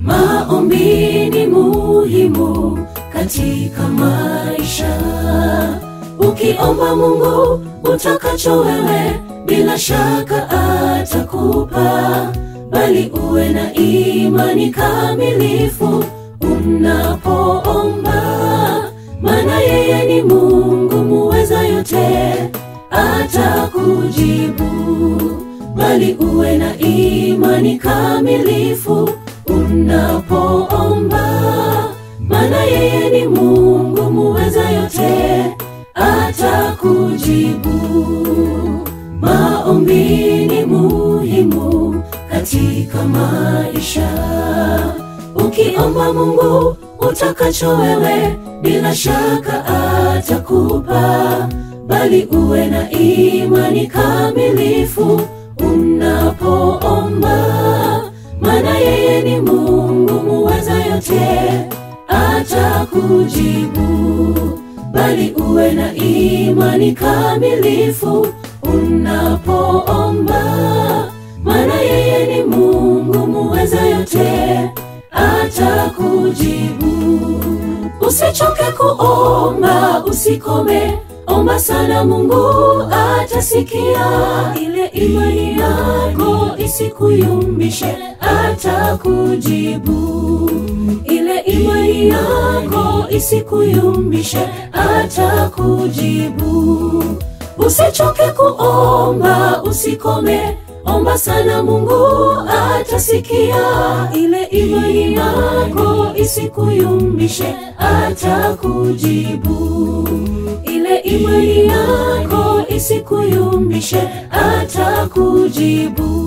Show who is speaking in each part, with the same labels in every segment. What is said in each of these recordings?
Speaker 1: Maombi ni muhimu katika maisha. Ukiomba Mungu utakacho wewe, bila shaka atakupa, bali uwe na imani kamilifu unapoomba, maana yeye ni Mungu muweza yote, atakujibu, bali uwe na imani kamilifu unapoomba, maana yeye ni Mungu muweza yote, atakujibu. Maombi ni muhimu katika maisha. Ukiomba Mungu utakacho wewe, bila shaka atakupa, bali uwe na imani kamilifu unapoomba, maana yeye ni Mungu muweza yote, atakujibu, bali uwe na imani kamilifu unapoomba, maana yeye ni Mungu muweza yote, atakujibu. Usichoke kuomba, usikome, omba sana, Mungu atasikia. Ile imani yako isikuyumbishe, atakujibu. Ile imani yako isikuyumbishe, atakujibu. Usichoke kuomba, usikome, omba sana, Mungu atasikia. Ile imani yako isikuyumbishe, atakujibu. Ile imani yako isikuyumbishe, atakujibu.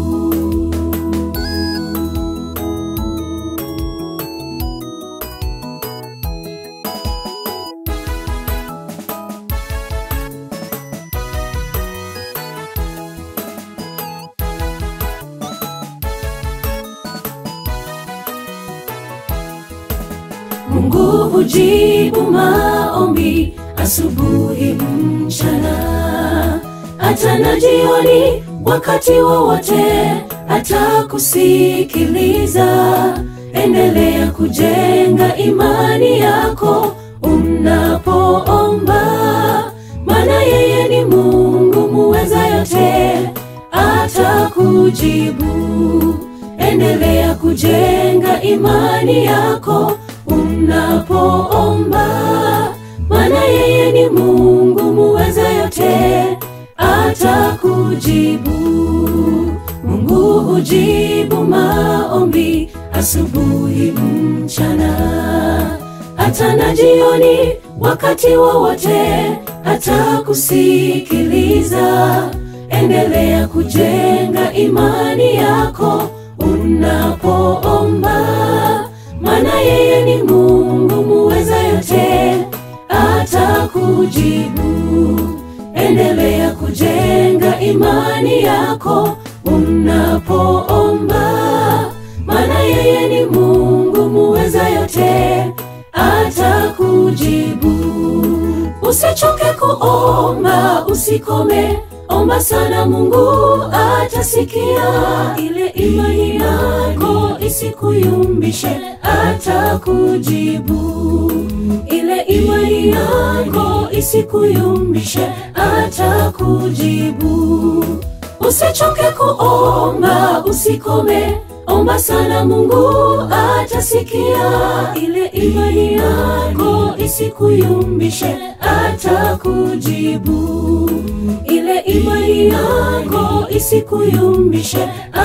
Speaker 1: Mungu hujibu maombi asubuhi, mchana, hata na jioni, wakati wowote atakusikiliza. Endelea kujenga imani yako unapoomba, maana yeye ni Mungu muweza yote, atakujibu. Endelea kujenga imani yako unapoomba, maana yeye ni Mungu muweza yote, atakujibu. Mungu hujibu maombi asubuhi, mchana, hata na jioni, wakati wowote atakusikiliza. Endelea kujenga imani yako unapoomba, maana yeye ni Mungu muweza yote, atakujibu. Endelea kujenga imani yako unapoomba, maana yeye ni Mungu muweza yote, atakujibu. Usichoke kuomba, usikome, omba sana, Mungu atasikia. Ile imani yako isikuyumbishe, atakujibu. Ile imani yako isikuyumbishe, atakujibu. Usichoke kuomba, usikome, omba sana, Mungu atasikia. Ile imani yako isikuyumbishe, atakujibu. Ile imani yako isikuyumbishe,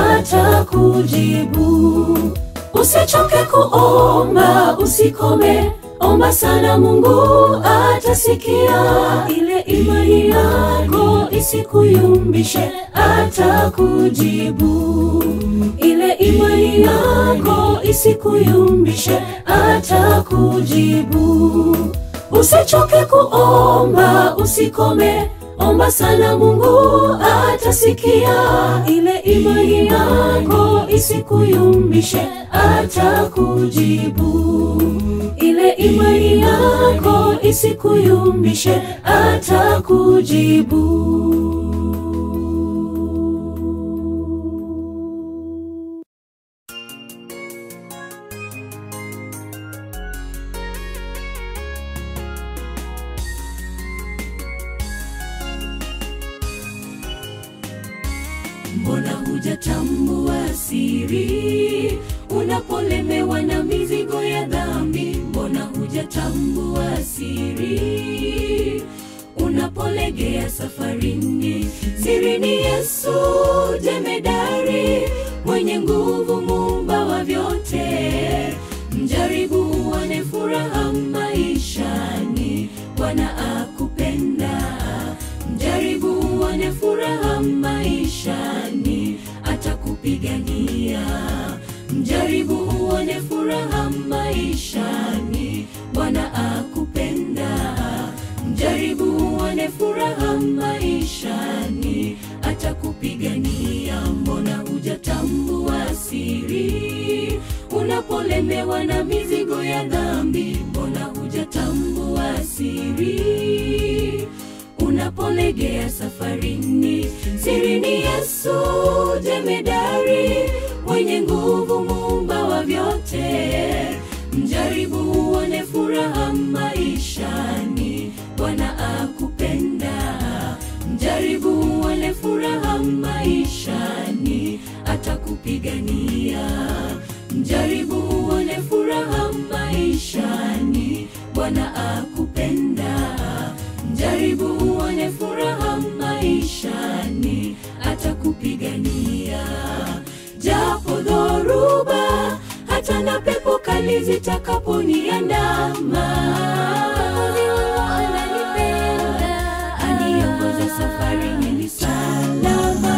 Speaker 1: atakujibu. Usichoke kuomba, usikome, omba sana, Mungu atasikia. Ile imani yako isikuyumbishe, atakujibu. Ile imani yako isikuyumbishe, atakujibu. Usichoke kuomba, usikome, omba sana, Mungu atasikia. Ile imani yako isikuyumbishe, atakujibu. Ile imani yako isikuyumbishe, atakujibu. hujatambua siri unapolemewa na mizigo ya dhambi mbona hujatambua siri unapolegea safarini siri ni yesu jemedari mwenye nguvu muumba wa vyote mjaribu uone furaha maishani bwana akupenda mjaribu uone furaha maishani atakupigania mjaribu uone furaha maishani bwana akupenda mjaribu uone furaha maishani atakupigania mbona hujatambua siri unapolemewa na mizigo ya dhambi mbona hujatambua siri unapolegea safarini siri ni yesu jemedari mwenye nguvu muumba wa vyote mjaribu uone furaha maishani bwana akupenda mjaribu uone furaha maishani atakupigania mjaribu uone furaha maishani bwana akupenda mjaribu uone furaha maishani atakupigania japo dhoruba hata na pepo kali zitakaponiandama aniongoza safari ni salama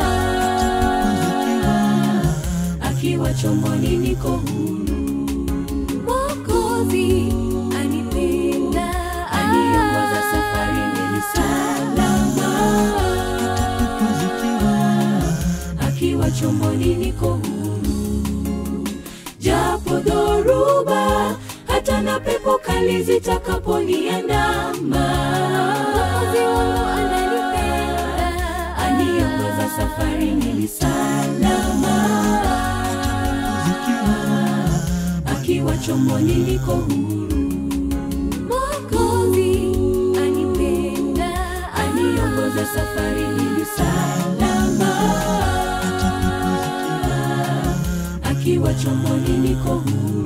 Speaker 1: akiwa chomboni niko huru Mwokozi anipenda aniongoza safari ni salama akiwa chomboni niko huru japo dhoruba hata na pepo kali zitakaponiandama aniongoza safari ni salama akiwa chomboni niko huru Mwokozi anipenda aniongoza safari ni salama akiwa chomboni niko huru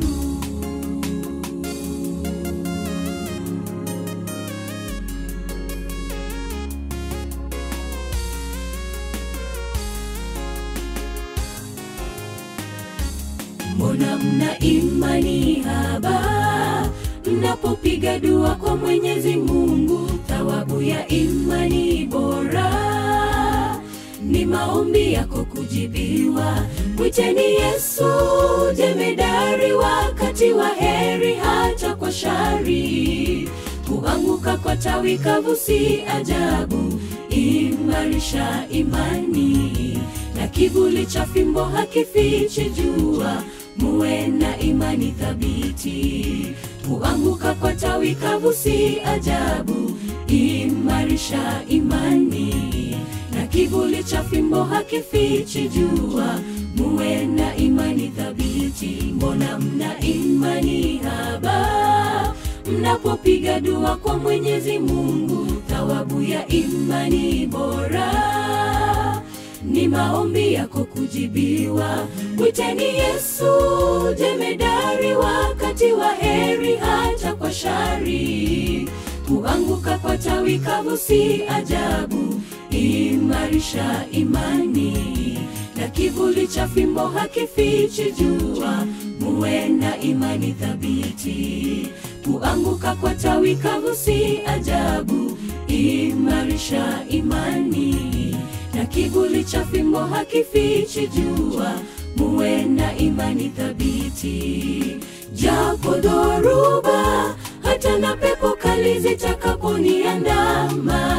Speaker 1: mbona mna imani haba mnapopiga dua kwa mwenyezi mungu thawabu ya imani bora ni maombi yako kujibiwa mwiteni yesu jemedari wakati wa heri hata kwa shari kuanguka kwa tawi kavu si ajabu imarisha imani na kivuli cha fimbo hakifichi jua muwe na imani thabiti kuanguka kwa tawi kavu si ajabu imarisha imani na kivuli cha fimbo hakifichi jua muwe na imani thabiti mbona mna imani haba mnapopiga dua kwa mwenyezi mungu thawabu ya imani bora ni maombi yako kujibiwa mwiteni yesu jemedari wakati wa heri hata kwa shari kuanguka kwa tawi kavu si ajabu imarisha imani na kivuli cha fimbo hakifichi jua muwe na imani thabiti kuanguka kwa tawi kavu si ajabu imarisha imani na kivuli cha fimbo hakifichi jua muwe na imani thabiti japo dhoruba hata na pepo kali zitakaponiandama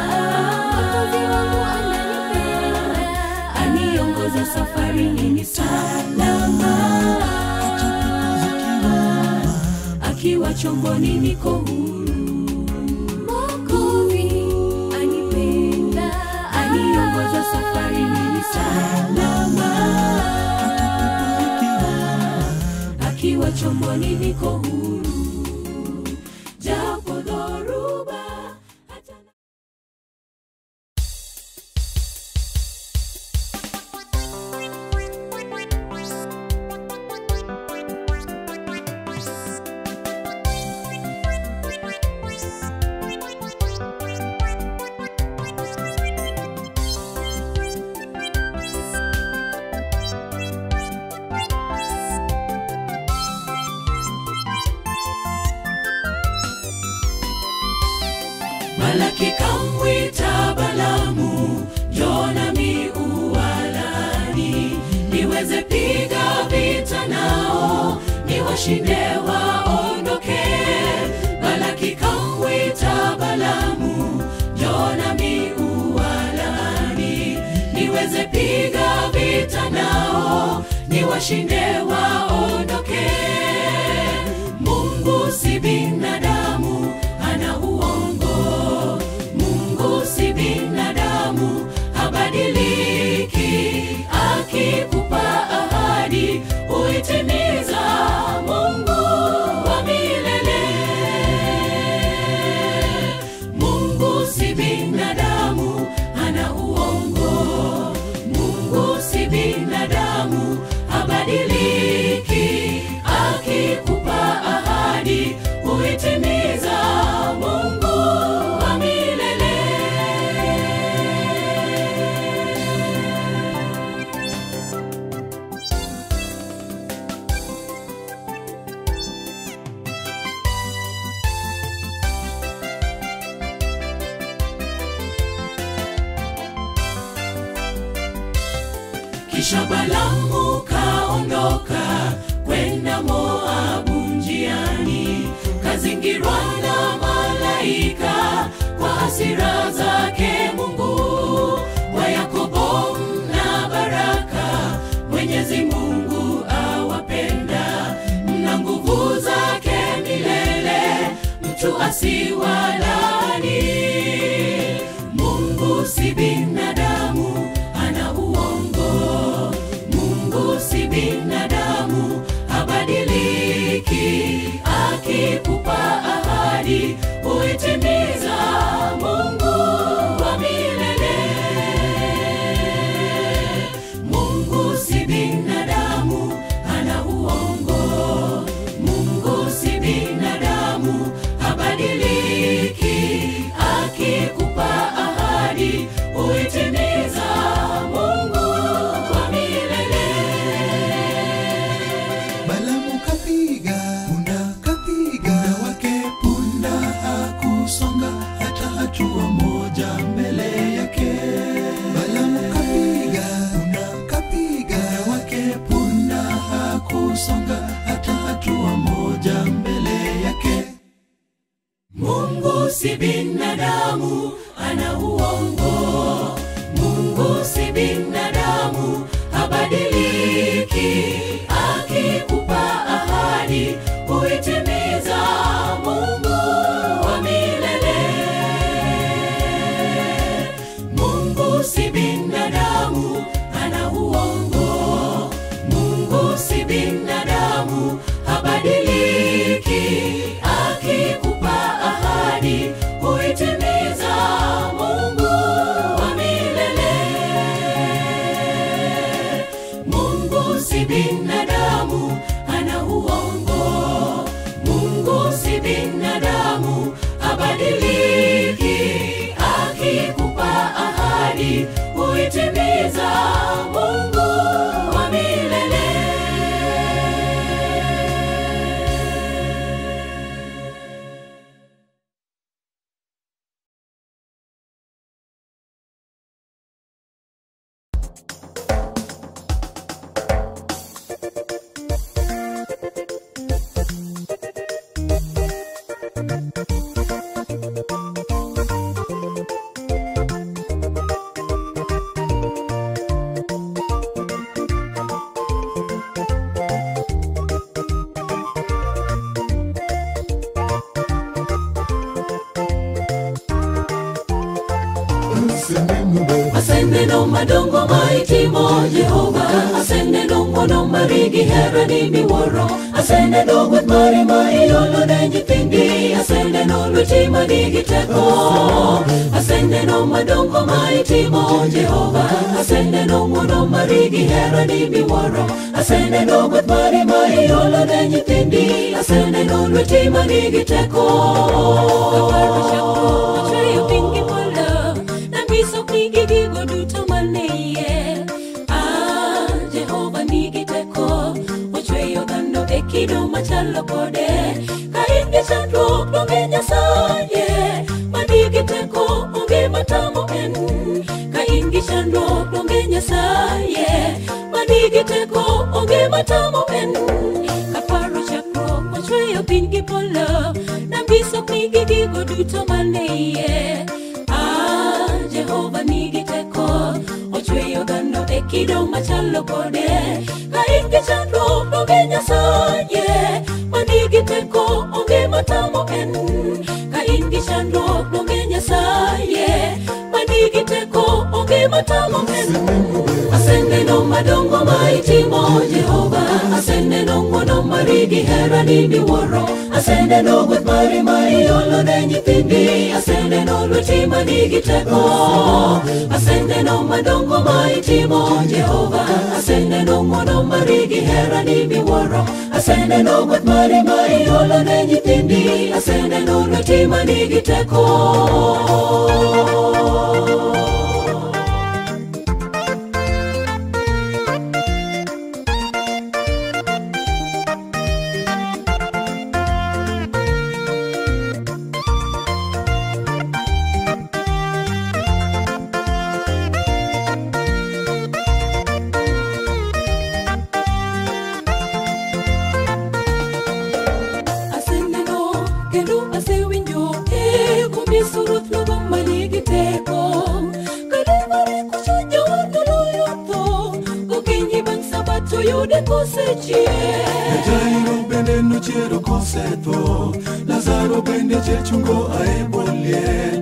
Speaker 1: aniongoza safari ni salama akiwa chomboni niko huru Mwokozi anipenda aniongoza safari ni salama akiwa chomboni niko huru japo dhoruba hata na Balaki kamwita Balamu, njoo nami uwalani, niweze piga vita nao, niwashinde waondoke. Balaki kamwita Balamu, njoo nami uwalani, niweze piga vita nao, niwashinde waondoke. Mungu si binadamu, ana uongo. Mungu si binadamu, habadiliki. Akikupa ahadi huitimiza. Mungu wa milele. Mungu si binadamu, ana uongo. Mungu si binadamu, habadiliki. Akikupa ahadi huitimiza. Mungu wa milele. Kisha Balamu kaondoka kwenda Moabu njiani, kazingirwa na malaika kwa hasira zake Mungu wa Yakobo mna baraka, Mwenyezi Mungu awapenda, mna nguvu zake milele, mtu asiwalani. Mungu si binadamu, ana uongo. Mungu si binadamu, habadiliki. Akikupa ahadi huitimiza. Mungu wa milele. Mungu si binadamu, ana uongo. Mungu si binadamu, habadiliki. Akikupa ahadi huitimiza. Mungu wa milele.
Speaker 2: Balamu kapiga punda, kapiga punda wake, punda hakusonga hata hatua moja mbele yake. Balamu kapiga punda, kapiga punda wake, punda hakusonga hata hatua moja mbele yake.
Speaker 1: Mungu si binadamu, ana uongo. Mungu si binadamu, habadiliki. Akikupa ahadi huitimiza. Mungu wa milele. Mungu si binadamu, ana uongo. Mungu si binadamu, habadiliki. Akikupa ahadi huitimiza. Mungu wa milele. Mungu si binadamu, ana uongo. Mungu si binadamu, habadiliki. Akikupa ahadi huitimiza. Mungu wa milele. aseneno madongo maitimo jehova aseneno ng'wono marigi herani miwuoro aseneno gweth mari ma iolo ne nyithindi aseneno lweti manigi teko aseneno madongo ma itimo jehova aseneno ng'wono marigi herani miwuoro aseneno gweth mari ma iolo ne nyithindi aseneno lweti manigi teko Achweyo piny gi polo, nanyiso pigi gigo duto mane iye. Ah, Jehova nigi teko, ochweyo dhano e kido machalo kode. Ka in gi chandruok, donge Nyasaye manigi teko teko onge matamo en kaparo chakruok ochweyo piny gi polo nambisokni gi gigo duto mane iye ah, jehova nigi teko ochweyo dhano e kido machalo kode ka in gi chandruok onge nyasaye manigi teko onge matamo en ka in gi chandruok onge nyasaye manigi teko onge matamo en aseneno madongo ma itimo jehova aseneno ng'wono mari gi herani miwuoro aseneno gweth mari ma iolo ne nyithindi aseneno lweti manigi teko aseneno madongo ma itimo jehova aseneno ng'wono mari gi herani miwuoro aseneno gweth mari ma iolo ne nyithindi aseneno lweti manigi teko aseneno kendo asewinjo e kuom yesu ruoth nogo manigi teko kalimare kuchunyo noloyo tho gokinyi bang' sabato yude kosechier
Speaker 2: jairo bende nochiero kosetho lazaro bende chechungo ae bolie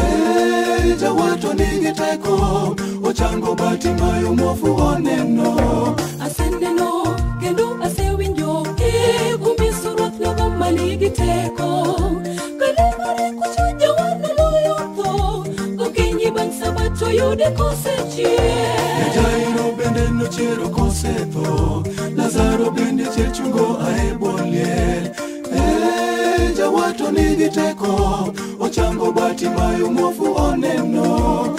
Speaker 2: e jawato nigi teko ochango bati mayo muofu oneno
Speaker 1: aseneno kendo asewinjo e kuom yesu ruoth nogo manigi teko kalimare kuchunyo noloyo tho gokinyi bang' sabato yude kosechier
Speaker 2: jairo bende nochiero kosetho lazaro bende chechungo ae bolie e jawato nigi teko ochango bati mayo muofu oneno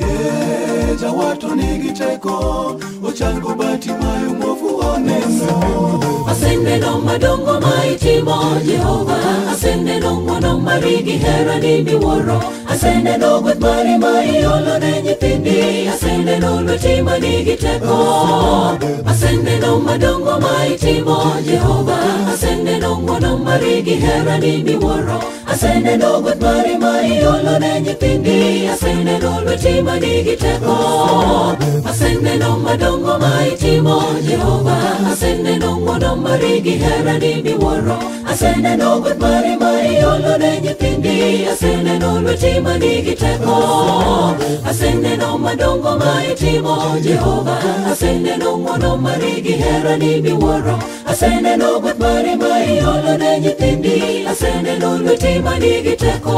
Speaker 2: e jawato nigi teko ochango bati mayo muofu oneno
Speaker 1: aseneno madongo ma itimo jehova aseneno ng'wono mari gi herani miwuoro aseneno gweth mari ma iolo ne nyithindi aseneno lweti manigi teko aseneno madongo ma itimo jehova aseneno ng'wono mari gi herani miwuoro aseneno gweth mari ma iolo ne nyithindi aseneno lweti manigi teko aseneno madongo ma itimo jehova aseneno ng'wono mari gi herani miwuoro aseneno gweth mari ma iolo ne nyithindi aseneno lweti manigi teko aseneno madongo ma itimo jehova aseneno ng'wono mari gi herani miwuoro aseneno gweth mari ma iolo ne nyithindi aseneno lweti manigi teko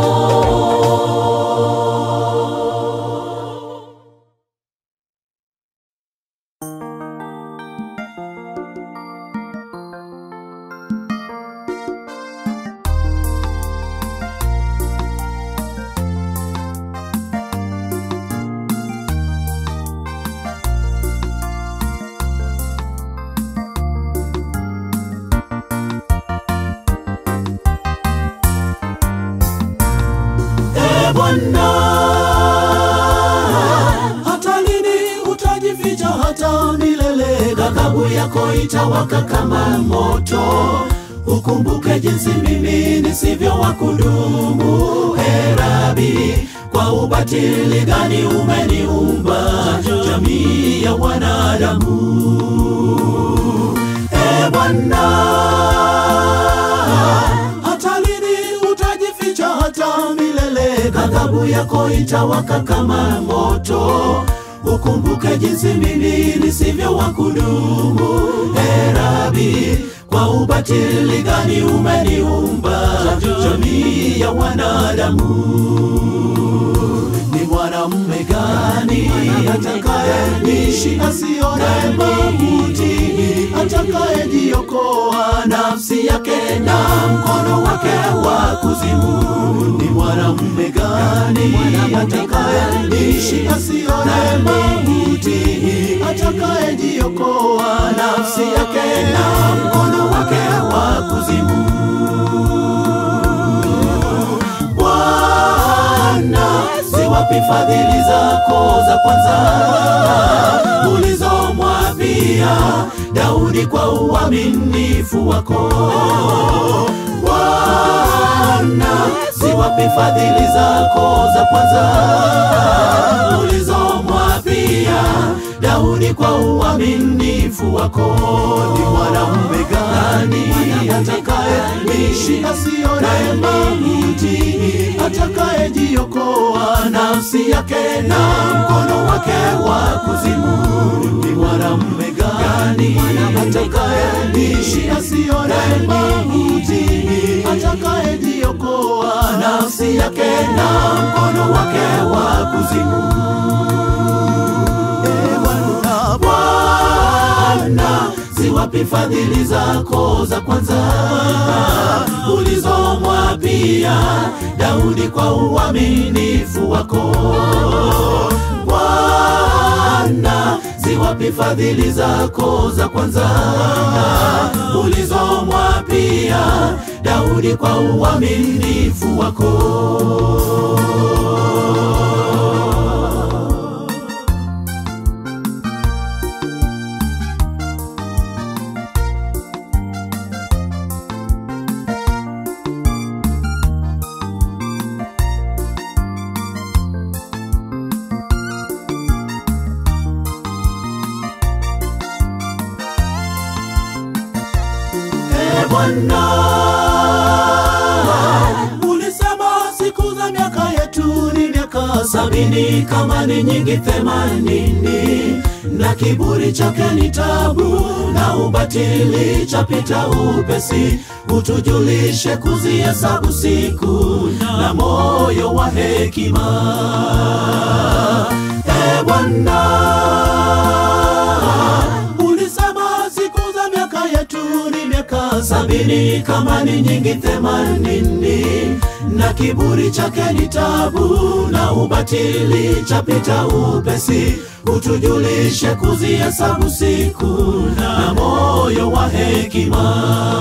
Speaker 2: E Bwana, hata lini utajificha hata milele? Ghadhabu yako itawaka kama moto. Ukumbuke jinsi mimi nisivyo wa kudumu. E Rabi, kwa ubatili gani umeniumba jamii ya wanadamu? E Bwana, hata lini utajificha hata milele? Ghadhabu yako itawaka kama moto. Ukumbuke jinsi mimi nisivyo wa kudumu. E Rabi, kwa ubatili gani umeniumba jamii ya wanadamu? Ni mwanamume gani atakayeishi asione mauti, atakayejiokoa nafsi yake na mkono wake wa kuzimu? Ni mwanamume gani atakayeishi asione mauti, atakayejiokoa nafsi yake na mkono wake wa kuzimu? Bwana, ziwapi fadhili zako za kwanza ulizomwapia
Speaker 1: ulizomwapia Daudi kwa uaminifu wako. Bwana, ziwapi fadhili zako za kwanza ulizomwapia Daudi kwa uaminifu wako. Ni mwanamume gani atakayeishi asione mauti, atakayejiokoa nafsi yake na mkono wake wa kuzimu? Ni mwanamume gani atakayeishi asione mauti, atakayejiokoa nafsi yake na mkono wake wa kuzimu? Bwana, Bwana, ziwapi fadhili zako za kwanza ulizomwapia Daudi kwa uaminifu wako? Bwana, ziwapi fadhili zako za kwanza ulizomwapia Daudi kwa uaminifu wako? Ee Bwana, ulisema siku za miaka yetu ni miaka sabini, kama ni nyingi themanini, na kiburi chake ni tabu, na ubatili chapita upesi. Utujulishe kuzihesabu siku na moyo wa hekima. Ee Bwana, ulisema siku za miaka yetu ni miaka sabini, kama ni nyingi themanini, na kiburi chake ni tabu, na ubatili chapita upesi. Utujulishe kuzihesabu siku na moyo wa hekima.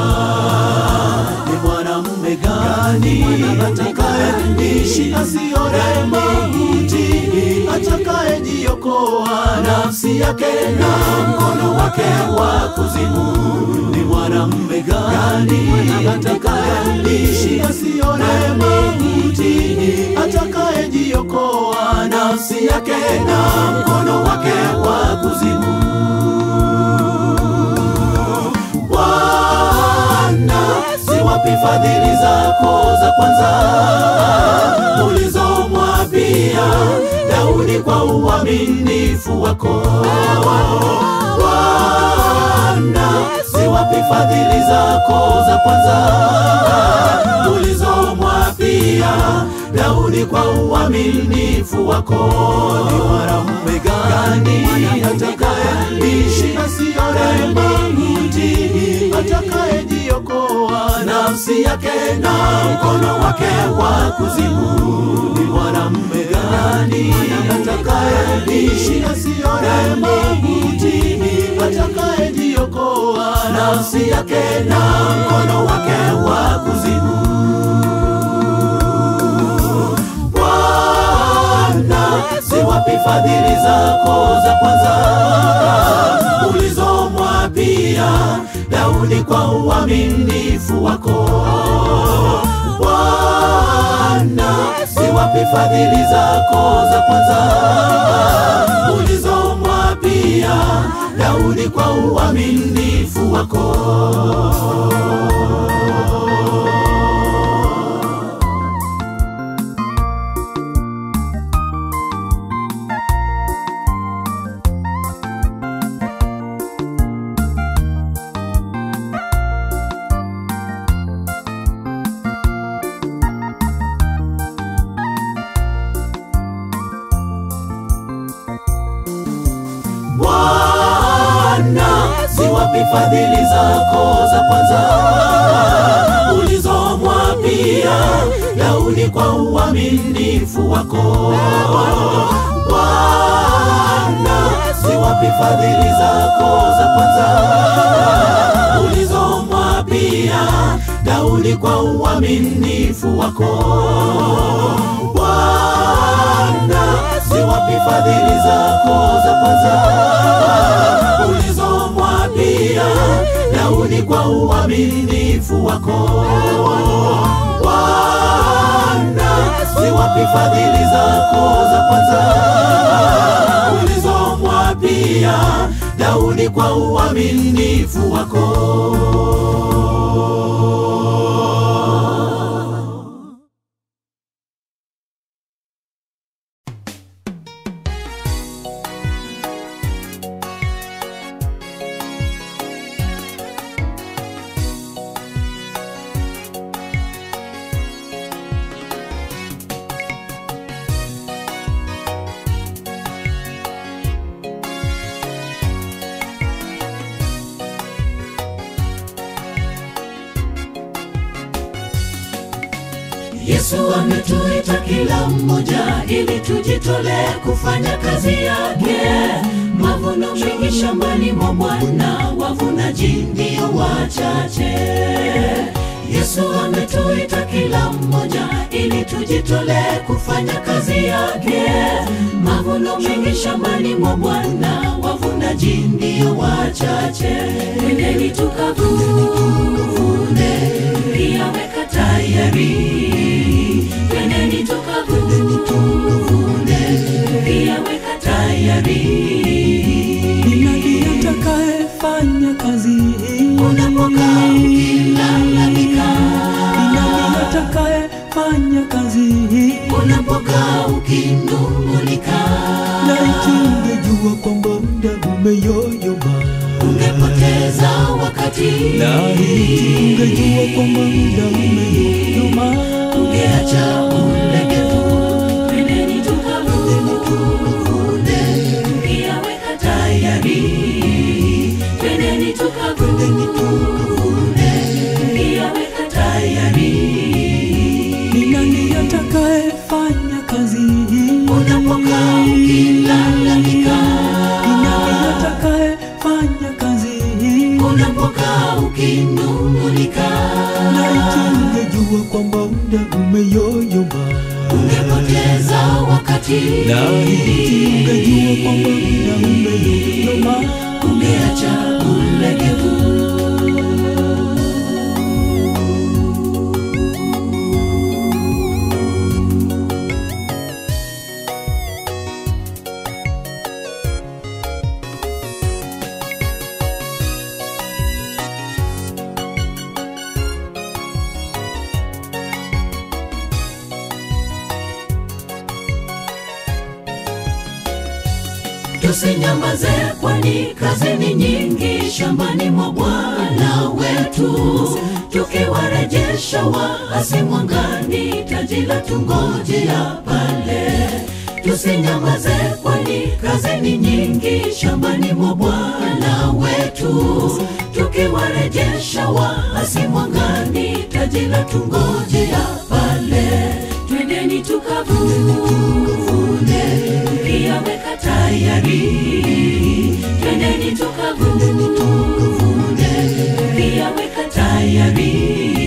Speaker 1: Ni mwanamume gani atakayeishi asione mauti, atakayejiokoa nafsi yake na mkono wake wa kuzimu? Ni mwanamume gani atakayeishi asione mauti, atakayejiokoa nafsi yake na mkono wake wa kuzimu? Bwana, ziwapi fadhili zako za kwanza ulizomwapia Daudi kwa uaminifu wako? Bwana, ziwapi fadhili zako za kwanza ulizomwapia Daudi kwa uaminifu wako? Ni mwanamume gani atakayeishi asione mauti, atakayejiokoa nafsi yake na mkono wake wa kuzimu? Ni mwanamume gani atakayeishi asione mauti, atakayejiokoa nafsi yake na mkono wake wa kuzimu? Bwana, ziwapi fadhili zako za kwanza ulizomwapia Daudi kwa uaminifu wako? Bwana, ziwapi fadhili zako za kwanza ulizomwapia Daudi kwa uaminifu wako? Bwana, ziwapi fadhili zako za kwanza ulizomwapia Daudi kwa uaminifu wako? Bwana, ziwapi fadhili zako za kwanza ulizomwapia Daudi kwa uaminifu wako? Bwana, ziwapi fadhili zako za kwanza ulizo Daudi kwa uaminifu wako Bwana, si wapi fadhili zako za kwanza ulizomwapia Daudi kwa uaminifu wako. Yesu ametuita kila mmoja ili tujitolee kufanya kazi yake. Mavuno mengi shambani mwa Bwana, wavunaji ndio wachache. Yesu ametuita kila mmoja ili tujitolee kufanya kazi yake. Mavuno mengi shambani mwa Bwana, wavunaji ndio wachache. Twendeni tukavune, pia weka tayari. Twendeni tukavune, pia weka tayari.
Speaker 3: Ni nani atakayefanya kazi hii?
Speaker 1: Unapokaa ukilalamika,
Speaker 3: Ni nani atakayefanya kazi hii?
Speaker 1: unapokaa ukinung'unika,
Speaker 3: Laiti ungejua kwamba muda umeyoyoma,
Speaker 1: ungepoteza wakati,
Speaker 3: laiti ungejua kwamba muda umeyoyoma,
Speaker 1: ungeacha ulegevu. Twendeni tukavune, pia weka tayari. Twendeni tukavune, pia weka tayari.
Speaker 3: ni nani atakayefanya kazi hii?
Speaker 1: Unapokaa ukilalamika,
Speaker 3: Ni nani atakayefanya kazi hii?
Speaker 1: unapokaa ukinung'unika,
Speaker 3: Laiti ungejua kwamba muda umeyoyoma,
Speaker 1: ungepoteza wakati,
Speaker 3: laiti ungejua kwamba muda umeyoyoma.
Speaker 1: ungeacha ulegevu. Tusinyamaze, kwani kazi ni nyingi shambani mwa Bwana wetu, tukiwarejesha waasi mwangani, taji la tungojea pale. Tusinyamaze, kwani kazi ni nyingi shambani mwa Bwana wetu, tukiwarejesha waasi mwangani, taji la tungojea pale. Twendeni tukavune, pia weka tayari. Twendeni tukavune, pia weka tayari.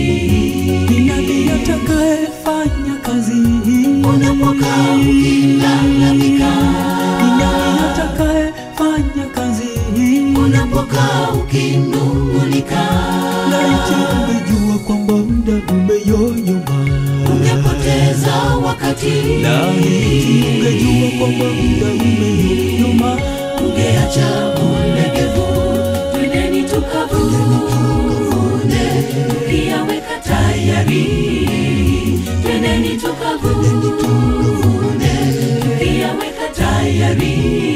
Speaker 3: Ni nani atakayefanya kazi hii?
Speaker 1: Unapokaa ukilalamika,
Speaker 3: Ni nani atakayefanya kazi hii?
Speaker 1: unapokaa ukinung'unika,
Speaker 3: Laiti ungejua kwamba muda umeyoyoma,
Speaker 1: ungepoteza wakati,
Speaker 3: laiti ungejua kwamba muda umeyoyoma.
Speaker 1: ungeacha ulegevu. Twendeni tukavune, pia weka tayari. Twendeni tukavune, pia weka tayari.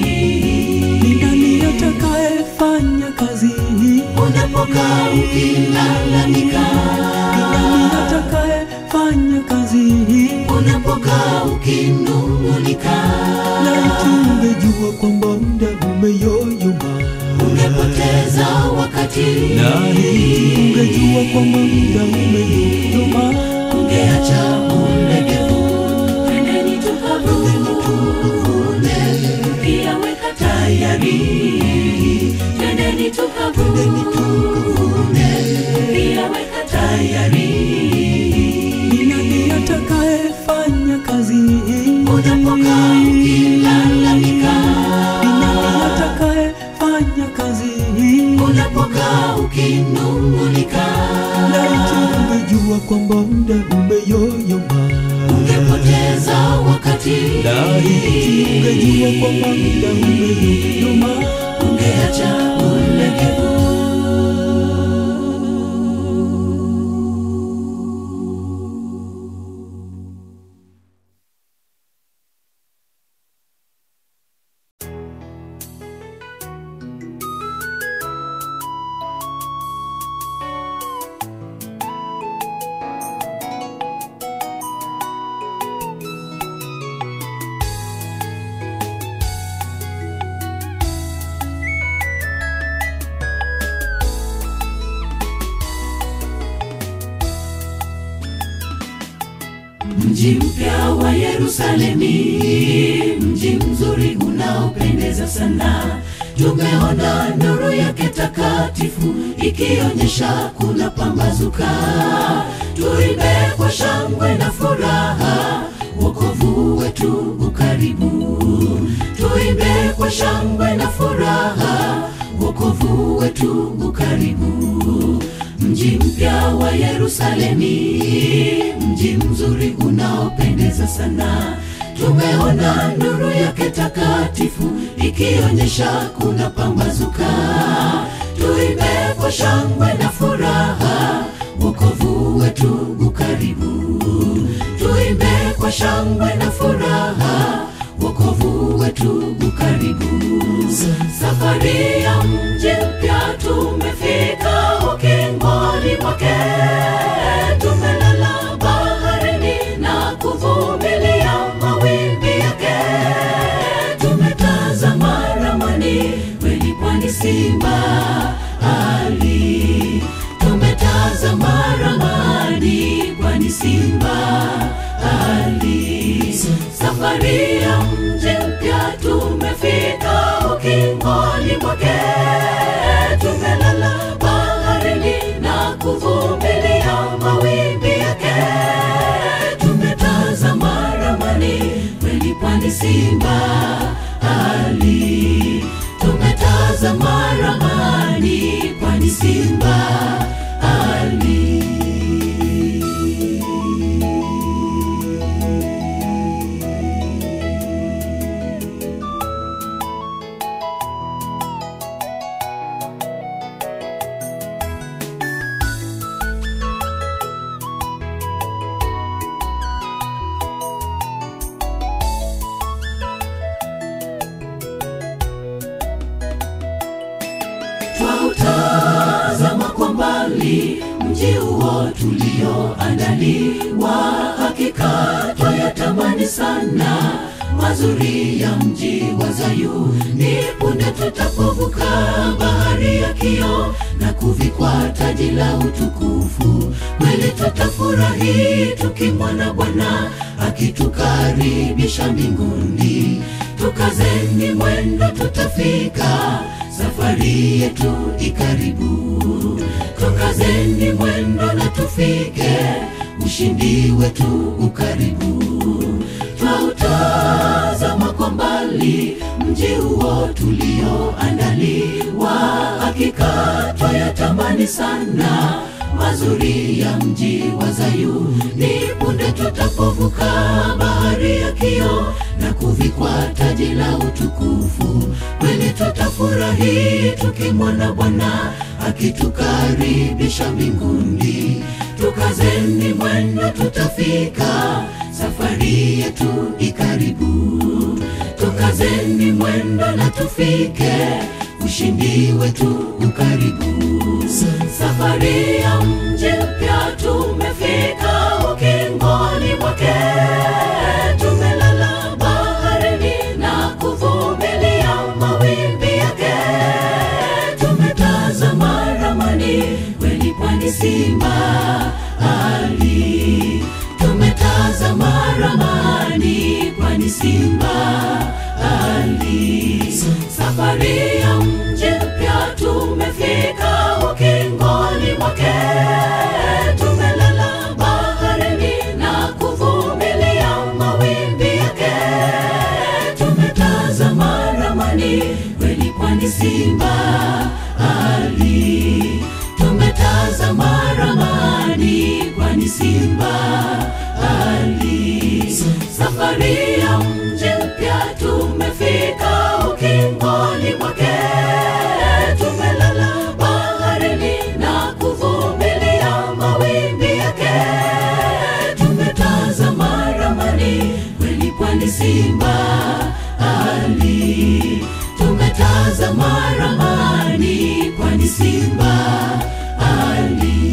Speaker 3: Ni nani atakayefanya kazi hii?
Speaker 1: Unapokaa ukilalamika,
Speaker 3: Ni nani atakayefanya kazi hii?
Speaker 1: unapokaa ukinung'unika,
Speaker 3: Laiti ungejua kwamba muda umeyoyoma,
Speaker 1: ungepoteza wakati,
Speaker 3: laiti ungejua kwamba muda umeyoyoma.
Speaker 1: ungeacha ulegevu. Twendeni tukavune, pia weka tayari. Twendeni tukavune, pia weka tayari.
Speaker 3: Ni nani atakayefanya kazi hii?
Speaker 1: Unapokaa ukilalamika,
Speaker 3: Ni nani atakayefanya kazi hii?
Speaker 1: unapokaa umefika ukinung'unika
Speaker 3: laiti ungejua kwamba muda umeyoyoma
Speaker 1: ungepoteza wakati
Speaker 3: laiti ungejua kwamba muda umeyoyoma
Speaker 1: ungeacha ulegevu mji mpya wa yerusalemi mji mzuri unaopendeza sana tumeona nuru yake takatifu ikionyesha kuna pambazuka tuimbe kwa shangwe na furaha wokovu wetu ukaribu tuimbe kwa shangwe na furaha wokovu wetu ukaribu mji mpya wa yerusalemi mji mzuri unaopendeza sana tumeona nuru yake takatifu ikionyesha kuna pambazuka tuimbe kwa shangwe na furaha wokovu wetu ukaribu tuimbe kwa shangwe na furaha wokovu wetu ukaribu safari ya mji mpya tumefika ukingoni mwake tumelala baharini na kuvumilia mawimbi yake tumetazama ramani kweli pwani simba ali tumetazama ramani pwani simba ali safari ya mji mpya tumefika ukingoni mwake tumelala baharini na kuvumilia mawimbi yake tumetazama ramani kweli pwani simba ali tumetazama ramani pwani simba ali twautazama kwa mbali mji huo tulioandaliwa hakika twayatamani sana mazuri ya mji wa zayuni punde tutapovuka bahari ya kio na kuvikwa taji la utukufu kweli tutafurahi tukimwona bwana akitukaribisha mbinguni tukazeni mwendo tutafika safari yetu ikaribu tukazeni mwendo na tufike ushindi wetu ukaribu twautazama kwa mbali mji huo tulioandaliwa hakika twayatamani sana mazuri ya mji wa zayuni punde tutapovuka bahari ya kio na kuvikwa taji la utukufu kweli tutafurahi tukimwona bwana akitukaribisha mbinguni tukazeni mwendo tutafika safari yetu ikaribu tukazeni mwendo na tufike ushindi wetu ukaribu safari ya mji mpya tumefika ukingoni mwake tumelala baharini na kuvumilia mawimbi yake tumetazama ramani kweli pwani simba ali tumetazama ramani pwani simba ali safari ya mji mpya tumefika ukingoni mwake tumelala baharini na kuvumilia mawimbi yake tumetazama ramani kweli pwani simba ali simba ali safari ya mji mpya tumefika ukingoni mwake tumelala baharini na kuvumilia mawimbi yake tumetazama ramani kweli pwani simba ali tumetazama ramani pwani simba ali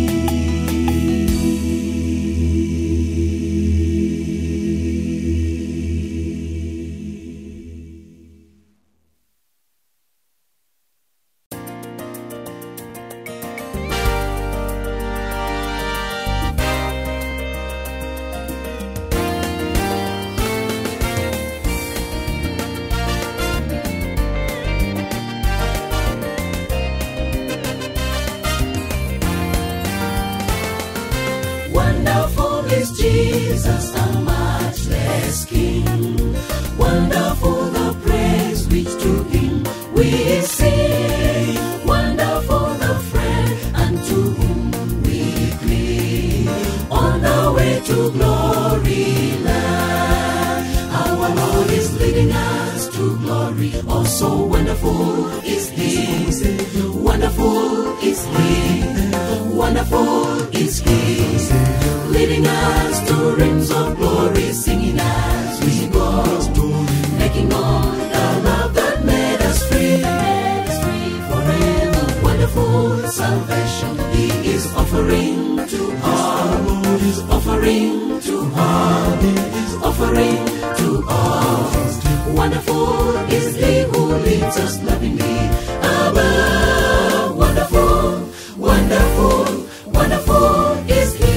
Speaker 1: Wonderful is Jesus, a matchless King. Wonderful the praise which to Him we sing. Wonderful the friend unto whom we cling. On the way to glory land, our Lord is leading us to glory. Oh, so wonderful is He. Wonderful is He. Wonderful is He leading us to rims of glory, singing as we go, making known the love that made us free, made us free forever. Wonderful salvation He is offering to all, He's offering to all, He's offering to all. Wonderful is He who leads us lovingly above. Wonderful, wonderful, wonderful is He.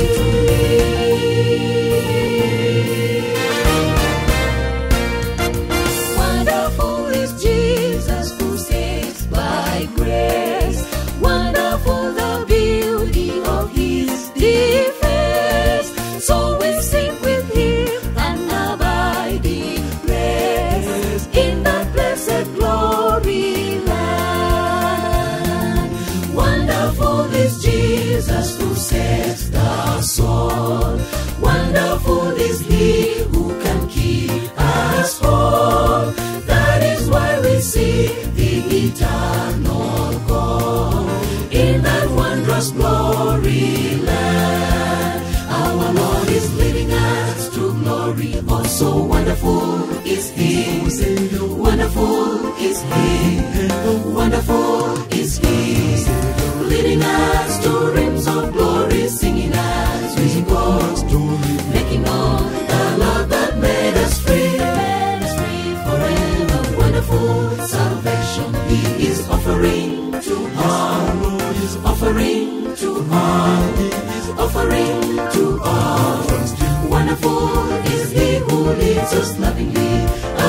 Speaker 1: Wonderful is Jesus who saves by grace. Wonderful the beauty of his defense. So we sing with him and abide in grace in that blessed glory land. Wonderful is Jesus who sets the soul. Wonderful is he who can keep us whole. That is why we see the eternal call in that wondrous glory land. Our Lord is leading us to glory. Oh, so wonderful is He. Wonderful is He. Wonderful is He. Leading us to rims of glory, singing as we go making known the love that made us free, made us free forever. Wonderful salvation He is offering to all, He's offering to all, He's offering to all. Wonderful is He who leads us lovingly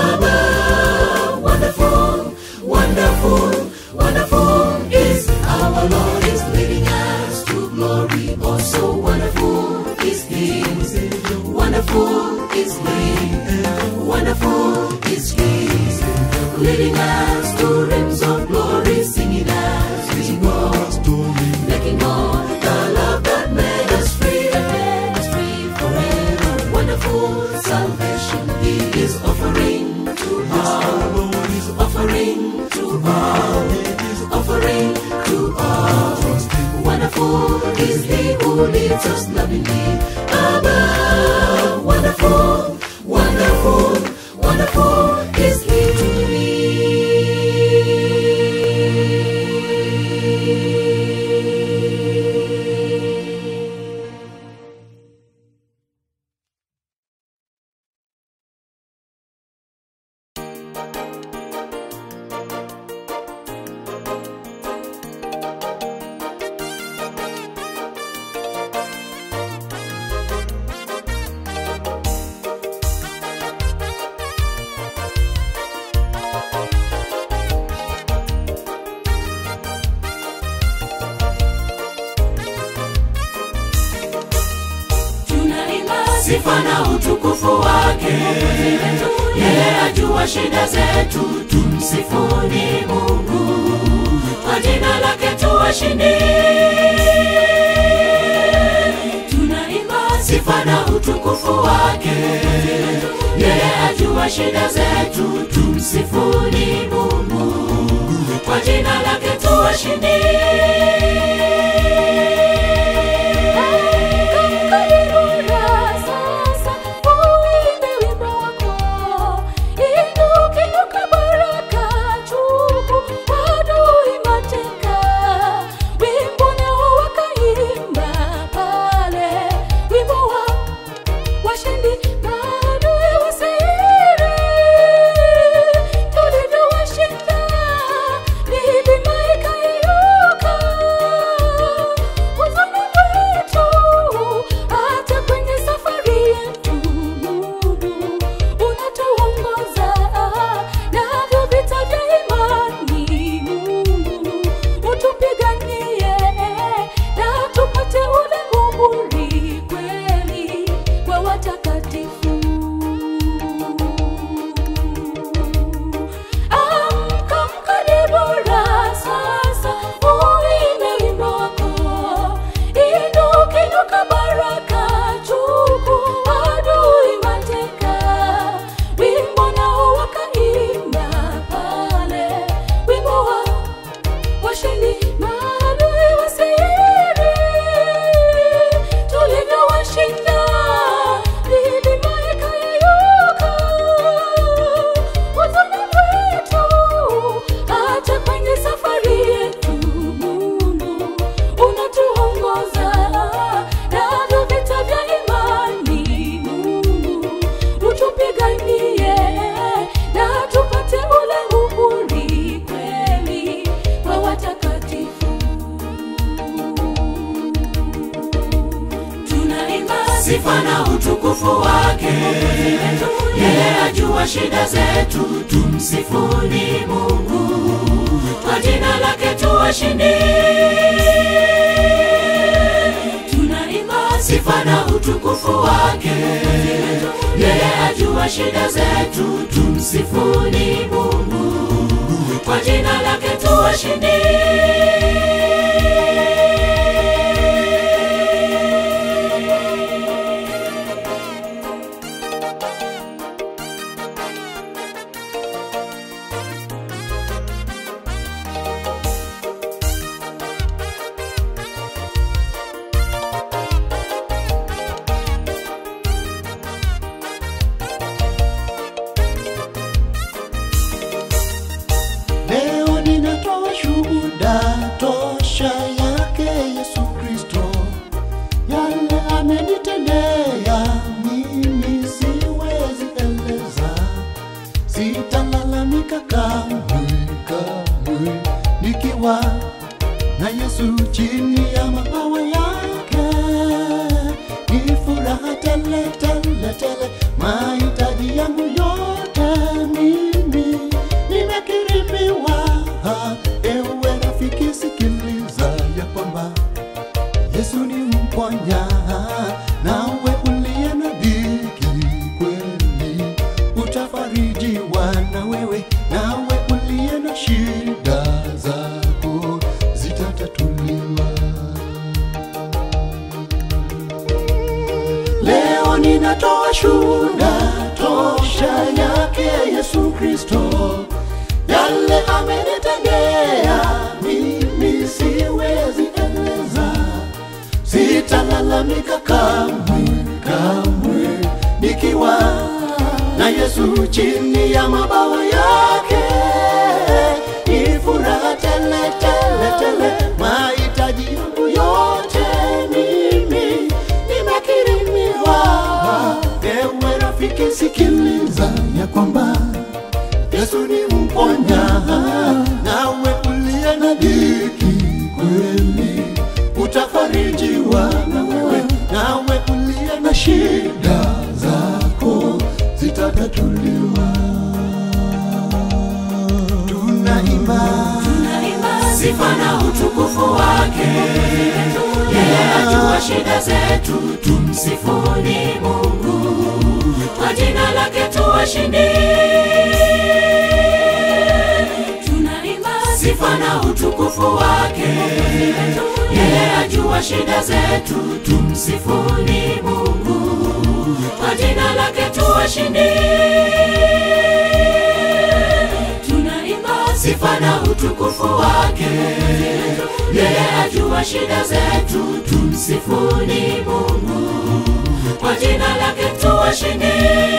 Speaker 1: above. Wonderful, wonderful, wonderful is our Lord is leading us to glory. Oh, so wonderful is He. Wonderful is He. Wonderful is He. Leading us to rims of glory, singing as we go. Making known the love that made us free, that made us free forever. Wonderful salvation He is offering to all. He's offering to all. He's offering to all. Wonderful is He who leads us lovingly above. Wonderful, wonderful, wonderful is He to me. tunaimba sifa na utukufu wake yeye ajua shida zetu tumsifuni mungu kwa jina lake tuwashindi tunaimba shida zetu, tumsifuni Mungu kwa jina lake tuwashindi.
Speaker 4: Washindi maadui wasiri tulivyowashinda, milima ikayeyuka. Huzuni wetu hata kwenye safari yetu, Mungu unatuongoza navyo vita vya imani. Mungu utupiganie na tupate ule muhuri kweli wa watakatifu. Amka, amka Debora, sasa uimbe wimbo wako. Inuka, inuka Baraka, chukua adui mateka. Wimbo nao wakaimba pale, wimbo wa washindi maadui wasiri tulivyowashinda milima ikayeyuka huzuni wetu hata kwenye safari yetu mungu unatuongoza navyo vita vya imani mungu utupiganie na tupate ule uhuri kweli wa watakatifu tunaimba
Speaker 1: sifa na utukufu wake. Yeye ajua shida zetu, tumsifuni Mungu kwa jina lake tuwashindi. Tunaimba sifa na utukufu wake. Yeye ajua shida zetu, tumsifuni Mungu kwa jina lake tuwashindi.
Speaker 2: Leo ninatoa shuhuda tosha yake Yesu Kristo, yale amenitendea mimi siwezi eleza, sitalalamika kamwe kamwe, nikiwa na Yesu chini ya mabawa yake, ni furaha tele tele tele, mahitaji yangu yote mimi nimekirimiwa. Ewe rafiki, sikiliza ya kwamba Yesu ni mponya, nawe uliye na dhiki kweli utafarijiwa na wewe, nawe uliye na shida zako zitatatuliwa. Leo ninatoa shuhuda tosha yake Yesu Kristo, yale amenitendea mimi siwezi eleza, sitalalamika kamwe kamwe, nikiwa na Yesu chini ya mabawa yake, ni furaha tele tele tele, mahitaji yangu yote mimi nimekirimiwa. Ewe rafiki, sikiliza ya kwamba Yesu ni mponya, nawe uliye na dhiki kweli utafarijiwa na wewe, nawe uliye na shida zako zitatatuliwa. Tunaimba
Speaker 1: Tunaimba sifa na utukufu wake. Yeye ajua shida zetu, tumsifuni Mungu kwa jina lake tuwashindi. Tunaimba sifa na utukufu wake. Yeye ajua shida zetu, tumsifuni Mungu kwa jina lake tuwashindi tunaimba sifa na utukufu wake yeye ajua shida zetu tumsifuni mungu kwa jina lake tuwashindi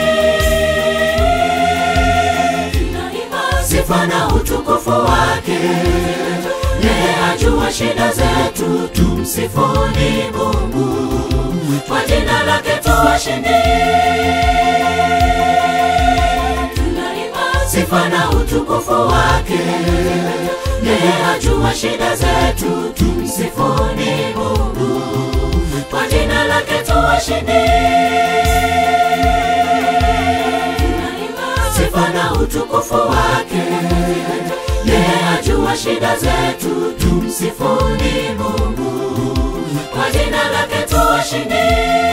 Speaker 1: tunaimba sifa na utukufu wake yeye ajua shida zetu tumsifuni mungu kwa jina lake tuwashindi tunaimba sifa na utukufu wake yeye ajua shida zetu tumsifuni mungu kwa jina lake tuwashindi tunaimba sifa na utukufu wake yeye ajua shida zetu tumsifuni mungu kwa jina lake tuwashindi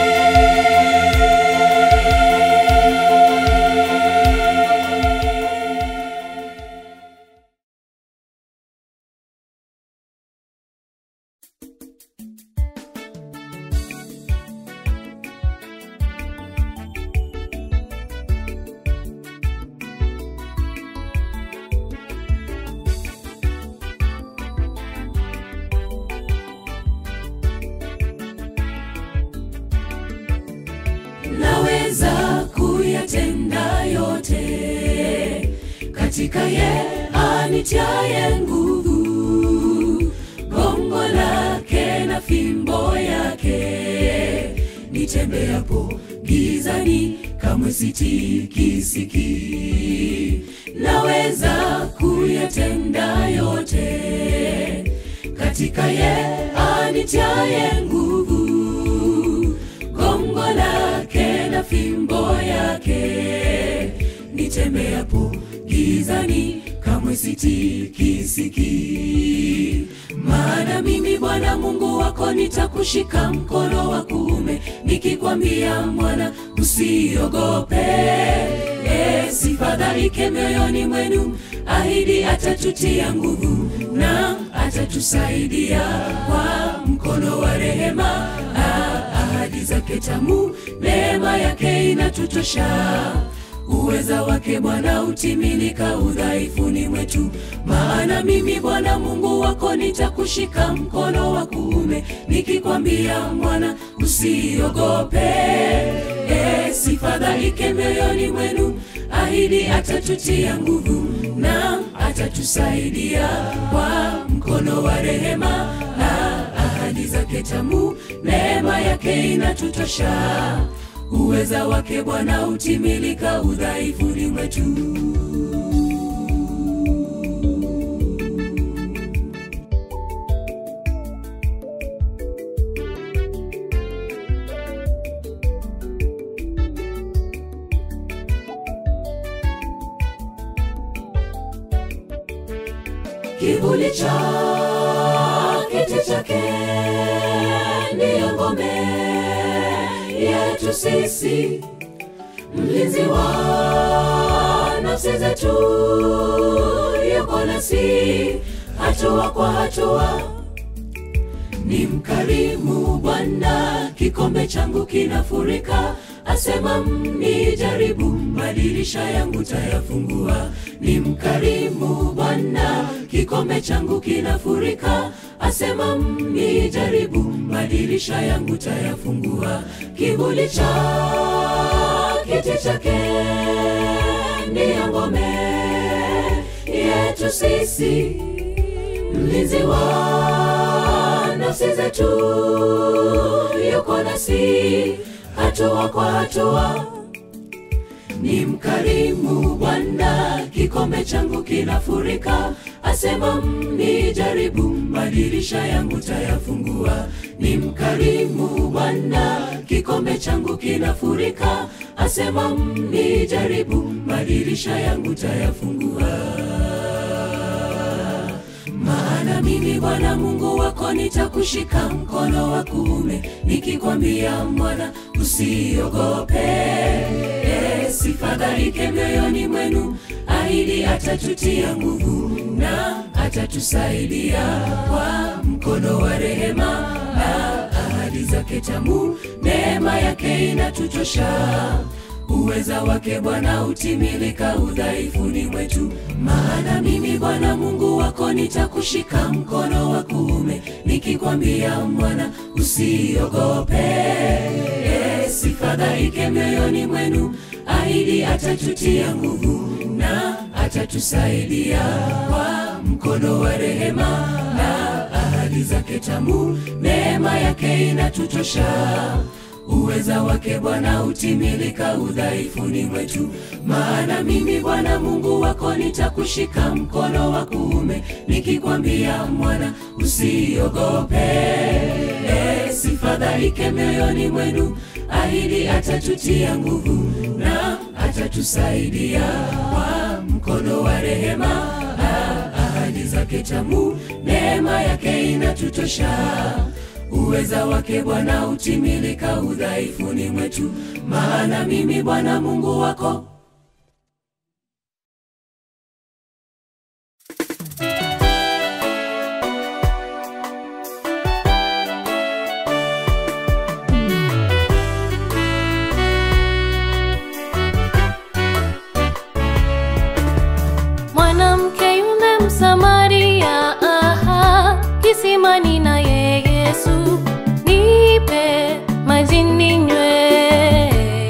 Speaker 1: naweza kuyatenda yote katika ye anitiaye nguvu gongo lake na fimbo yake nitembeapo gizani kamwe sitikisiki naweza kuyatenda yote katika ye anitiaye nguvu gongo lake na fimbo yake nitembeapo gizani kamwe sitikisiki maana mimi bwana mungu wako nitakushika mkono wa kuume nikikwambia mwana usiogope e, sifadhaike mioyoni mwenu ahidi atatutia nguvu na atatusaidia kwa mkono wa rehema Ah, ahadi zake tamu neema yake inatutosha uweza wake bwana utimilika udhaifuni mwetu maana mimi bwana mungu wako nitakushika mkono wa kuume nikikwambia mwana usiogope e, sifadhaike mioyoni mwenu ahidi atatutia nguvu na atatusaidia kwa mkono wa rehema na ahadi zake tamu neema yake inatutosha uweza wake bwana utimilika udhaifuni mwetu kivuli cha kiti chake ndiyo ngome yetu sisi mlinzi wa nafsi zetu yuko nasi hatua kwa hatua ni mkarimu bwana kikombe changu kinafurika asema mnijaribu madirisha yangu tayafungua ni mkarimu bwana kikombe changu kinafurika asema mnijaribu madirisha yangu tayafungua kivuli cha kiti chake ndiyo ngome yetu sisi mlinzi wa nafsi zetu yuko nasi hatua kwa hatua ni mkarimu bwana kikombe changu kinafurika asema mnijaribu madirisha yangu tayafungua ni mkarimu bwana kikombe changu kinafurika asema mnijaribu madirisha yangu tayafungua maana mimi bwana mungu wako nitakushika mkono wa kuume nikikwambia mwana usiogope e, sifadhaike mioyoni mwenu ahidi atatutia nguvu na atatusaidia kwa mkono wa rehema na ahadi zake tamu neema neema yake inatutosha uweza wake bwana utimilika udhaifuni mwetu maana mimi bwana mungu wako nitakushika mkono wa kuume nikikwambia mwana usiogope e, sifadhaike mioyoni mwenu ahidi atatutia nguvu na atatusaidia kwa mkono wa rehema na ahadi zake tamu neema yake inatutosha uweza wake bwana utimilika udhaifuni mwetu maana mimi bwana mungu wako nitakushika mkono wa kuume nikikwambia mwana usiogope e, sifadhaike mioyoni mwenu ahidi atatutia nguvu na atatusaidia kwa mkono wa rehema na ahadi zake tamu neema yake inatutosha uweza wake bwana utimilika udhaifuni mwetu maana mimi bwana mungu wako
Speaker 4: mwanamke yule msamaria aha, kisimani naye yesu nipe maji ninywe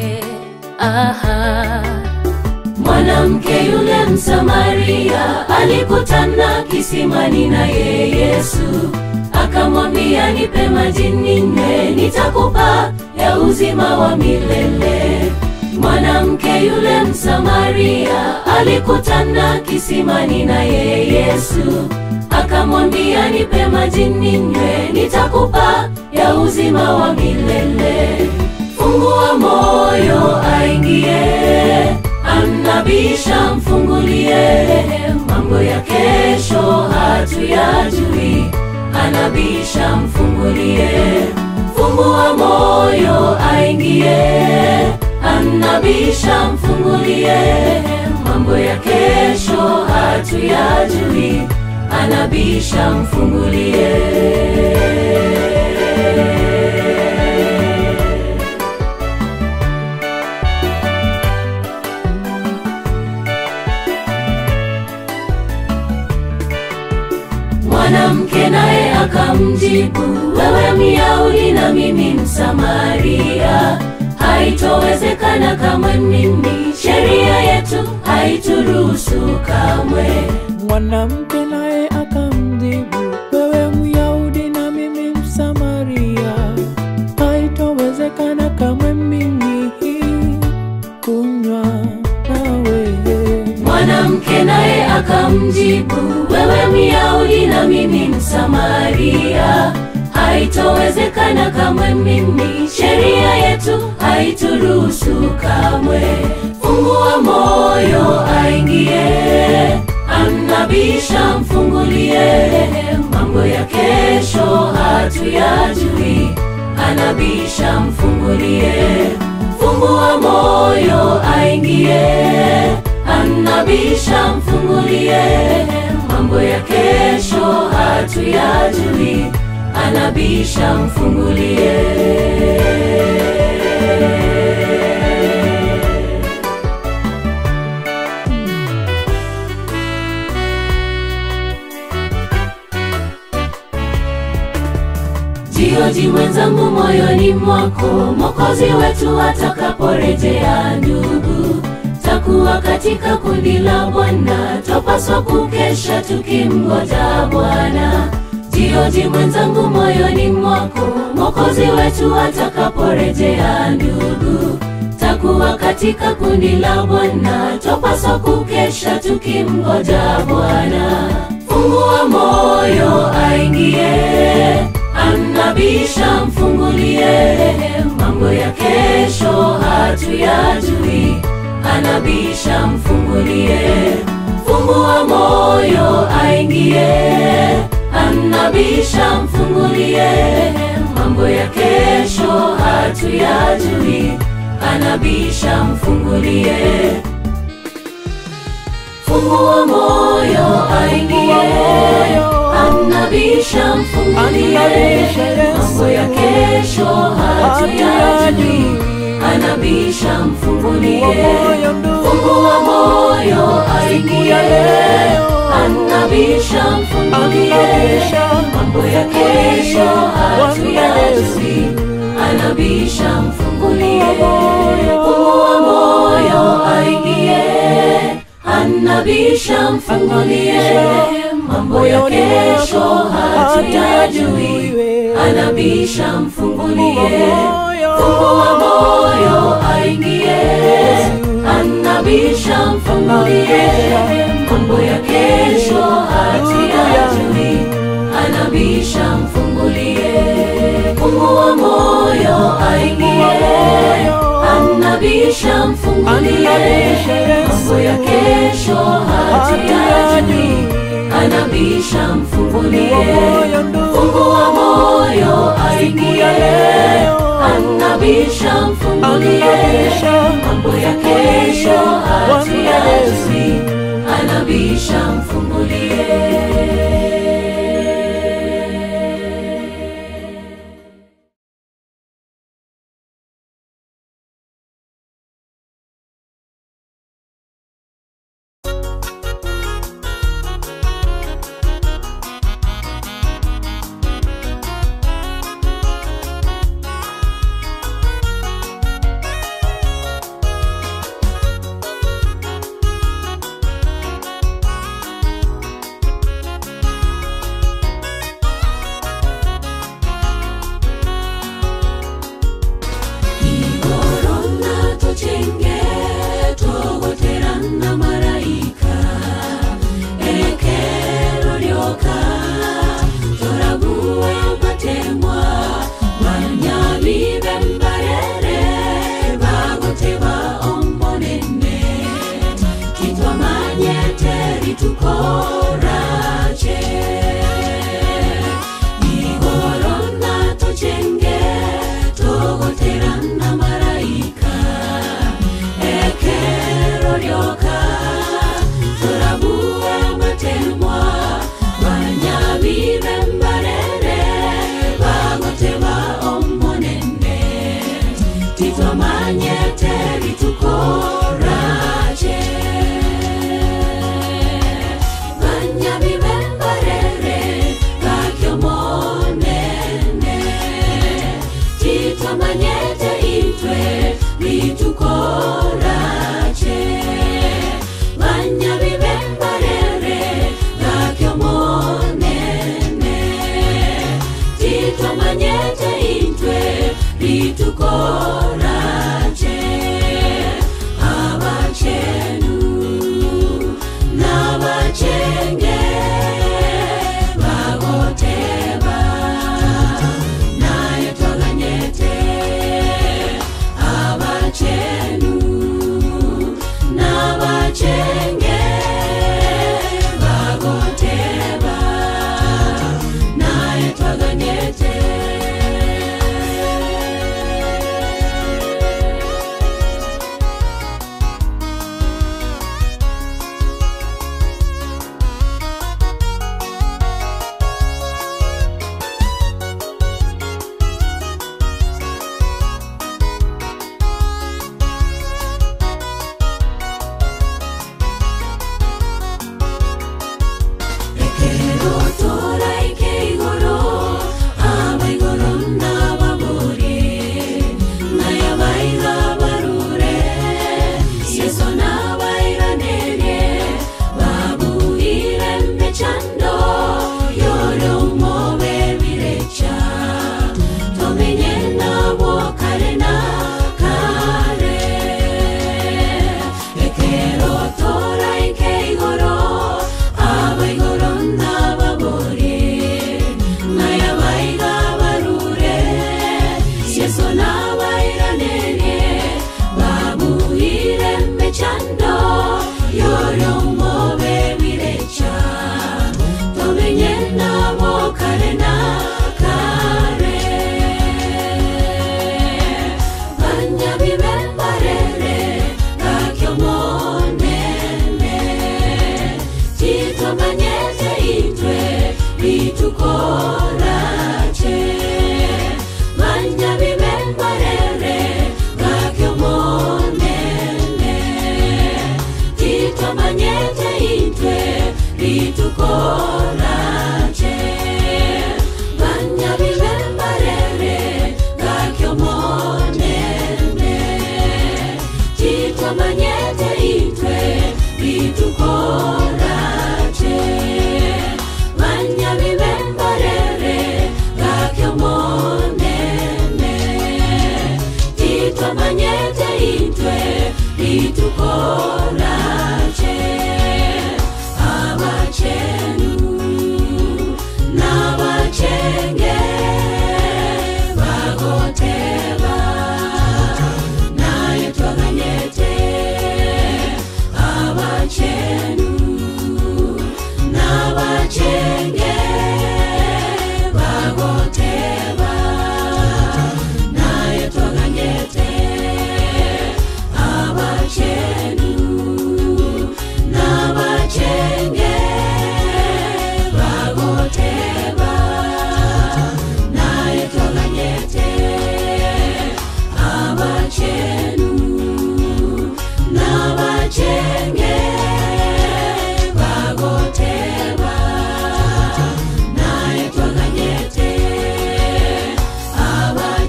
Speaker 4: aha.
Speaker 1: mwanamke yule msamaria alikutana kisimani naye yesu akamwambia nipe maji ninywe nitakupa ya uzima wa milele mwanamke yule msamaria alikutana kisimani naye yesu akamwambia nipe maji ninywe nitakupa ya uzima wa milele fungua moyo aingie anabisha mfungulie mambo ya kesho hatuyajui anabisha mfungulie fungua moyo aingie anabisha mfungulie mambo ya kesho hatuyajui anabisha mfungulie mwanamke naye akamjibu wewe myahudi na mimi msamaria haitowezekana kamwe mimi sheria yetu haituruhusu kamwe
Speaker 3: mwanamke naye akamjibu wewe myahudi na mimi msamaria haitowezekana kamwe mimi kunywa nawe
Speaker 1: mwanamke naye akamjibu wewe myahudi na mimi msamaria haitowezekana kamwe mimi sheria yetu haituruhusu kamwe fungua moyo aingie anabisha mfungulie mambo ya kesho hatuyajui anabisha mfungulie fungua moyo aingie anabisha mfungulie mambo ya kesho hatuyajui anabisha mfungulie jioji mwenzangu moyoni mwako mokozi wetu atakaporejea ndugu takuwa katika kundi la bwana twapaswa kukesha tukimgoja bwana jioji mwenzangu moyoni mwako mokozi wetu atakaporejea ndugu takuwa katika kundi la bwana twapaswa kukesha tukimgoja bwana fungua moyo aingie anabisha mfungulie mambo ya kesho hatuyajui anabisha mfungulie fungua moyo aingie anabisha mfungulie mambo ya kesho hatuyajui anabisha mfungulie fungua moyo aingie anabisha mfungulie mambo ya kesho hatuyajui anabisha mfungulie
Speaker 3: moyo ndugu
Speaker 1: fungua moyo
Speaker 3: siku ya
Speaker 1: aingie
Speaker 3: leo
Speaker 1: anabisha mfungulie
Speaker 3: Anabisha
Speaker 1: mambo ya kesho hatuyajui anabisha mfungulie fungua moyo aingie anabisha mfungulie mambo ya kesho hatuyajui anabisha mfungulie fungua moyo aingie anabisha mfungulie mambo ya kesho hatuyajui anabisha mfungulie fungua moyo aingie anabisha mfungulie mambo ya kesho hatuyajui anabisha mfungulie fungua moyo aingie anabisha mfungulie mambo ya kesho hatuyajui anabisha mfungulie igorona tocenge togoterana marayika ekero ryoka torague matemwa banyabibe mbarere bagoteba omonene kitwamanyete ritukorache igorona tocenge togoterana marayika ekero ryoka torabue matemwa banyabibe mbarere bagoteba omonene titwamanyete ritukorache banyabibe mbarere gakyomonene titwamanyete itwe ritukorache banyabibe mbarere gakyomonene titwamanyete itwe ritukorache abachenu n'abachenge bagoteba naye twaganyete abachenu n'abachenge bagoteba naye twaganyete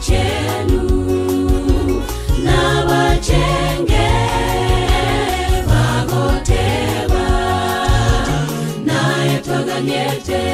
Speaker 1: chenu na bachenge bagoteba naye twaganyete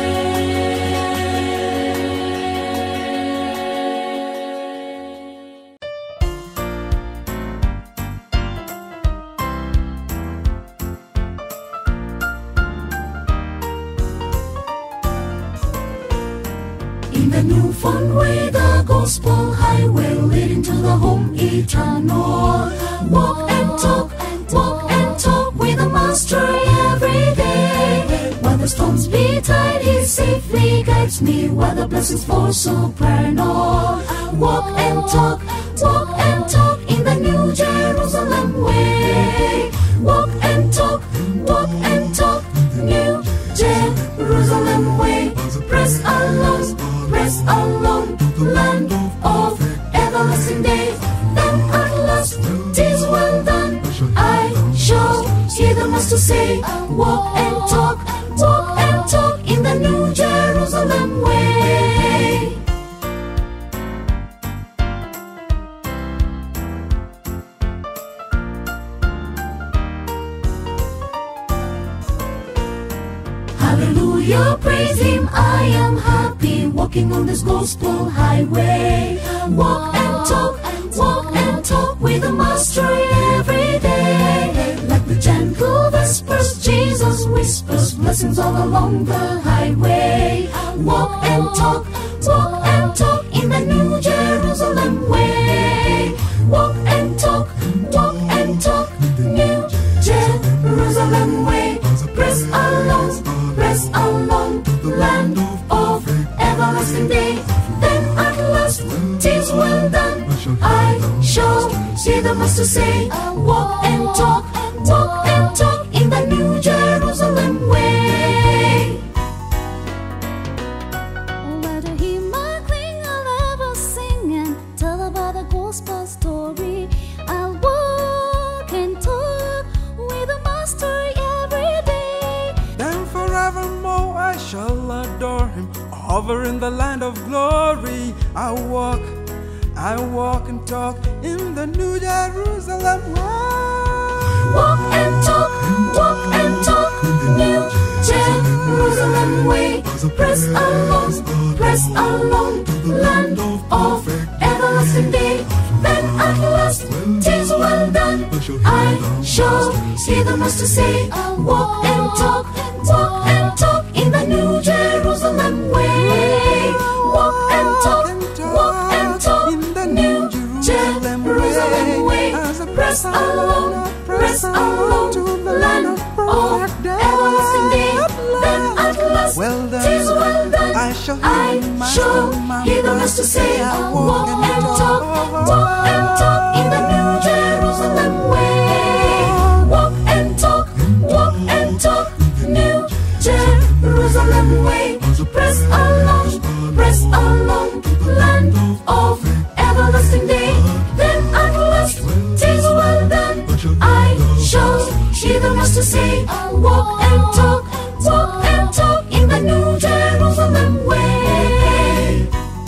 Speaker 1: In the new fun way, the gospel highway leading to the home eternal. Walk and talk, walk and talk with the master every day. While the storms beat tide, he safely guides me. While the blessings fall supernal. Walk and talk, walk and talk in the new Jerusalem way. Walk and talk, walk and talk, new Jerusalem way. Press along, press along, land of everlasting day. Then at last, tis well done. I shall hear the master say, Walk and talk, walk and talk in the new Jerusalem way. Hallelujah, praise Him. I am happy walking on this gospel highway. Walk and talk, walk and talk with the Master every day. Like the gentle vespers, Jesus whispers blessings all along the highway. Walk and talk, walk and talk in the New Jerusalem way. Walk and talk, walk and talk, New Jerusalem way. Press along, press along, land of everlasting day. Then at last, tis well done. I shall see the Master say, Walk and talk, walk and talk in the New Jerusalem way.
Speaker 5: Where to hear my cling, I'll ever sing and tell about the gospel story. I'll walk and talk with the master every day.
Speaker 6: Then forevermore I shall adore him. Over in the land of glory, I walk, I walk and talk in the New Jerusalem way.
Speaker 1: Walk and talk, walk and talk, New Jerusalem way. Press along, press along, land of everlasting day. Then at last, tis well done. I shall see the Master say, Walk and talk, walk and talk in the New Jerusalem way. Walk and talk, walk and talk,
Speaker 6: in the
Speaker 1: New Jerusalem way. Press along, press along to the land of everlasting day. Then at last,
Speaker 6: Well done.
Speaker 1: tis well done.
Speaker 6: I shall hear
Speaker 1: I
Speaker 6: the Master,
Speaker 1: shall
Speaker 6: my
Speaker 1: hear the
Speaker 6: Master
Speaker 1: Master say,
Speaker 6: say, I
Speaker 1: Walk
Speaker 6: walk
Speaker 1: and
Speaker 6: and
Speaker 1: talk,
Speaker 6: talk.
Speaker 1: walk and talk in the New Jerusalem way. Walk and talk, walk and talk, New Jerusalem way. Press along, press along, land of everlasting day. Then at last, tis well done. I shall hear the Master say, Walk and talk, walk and talk in the New Jerusalem way.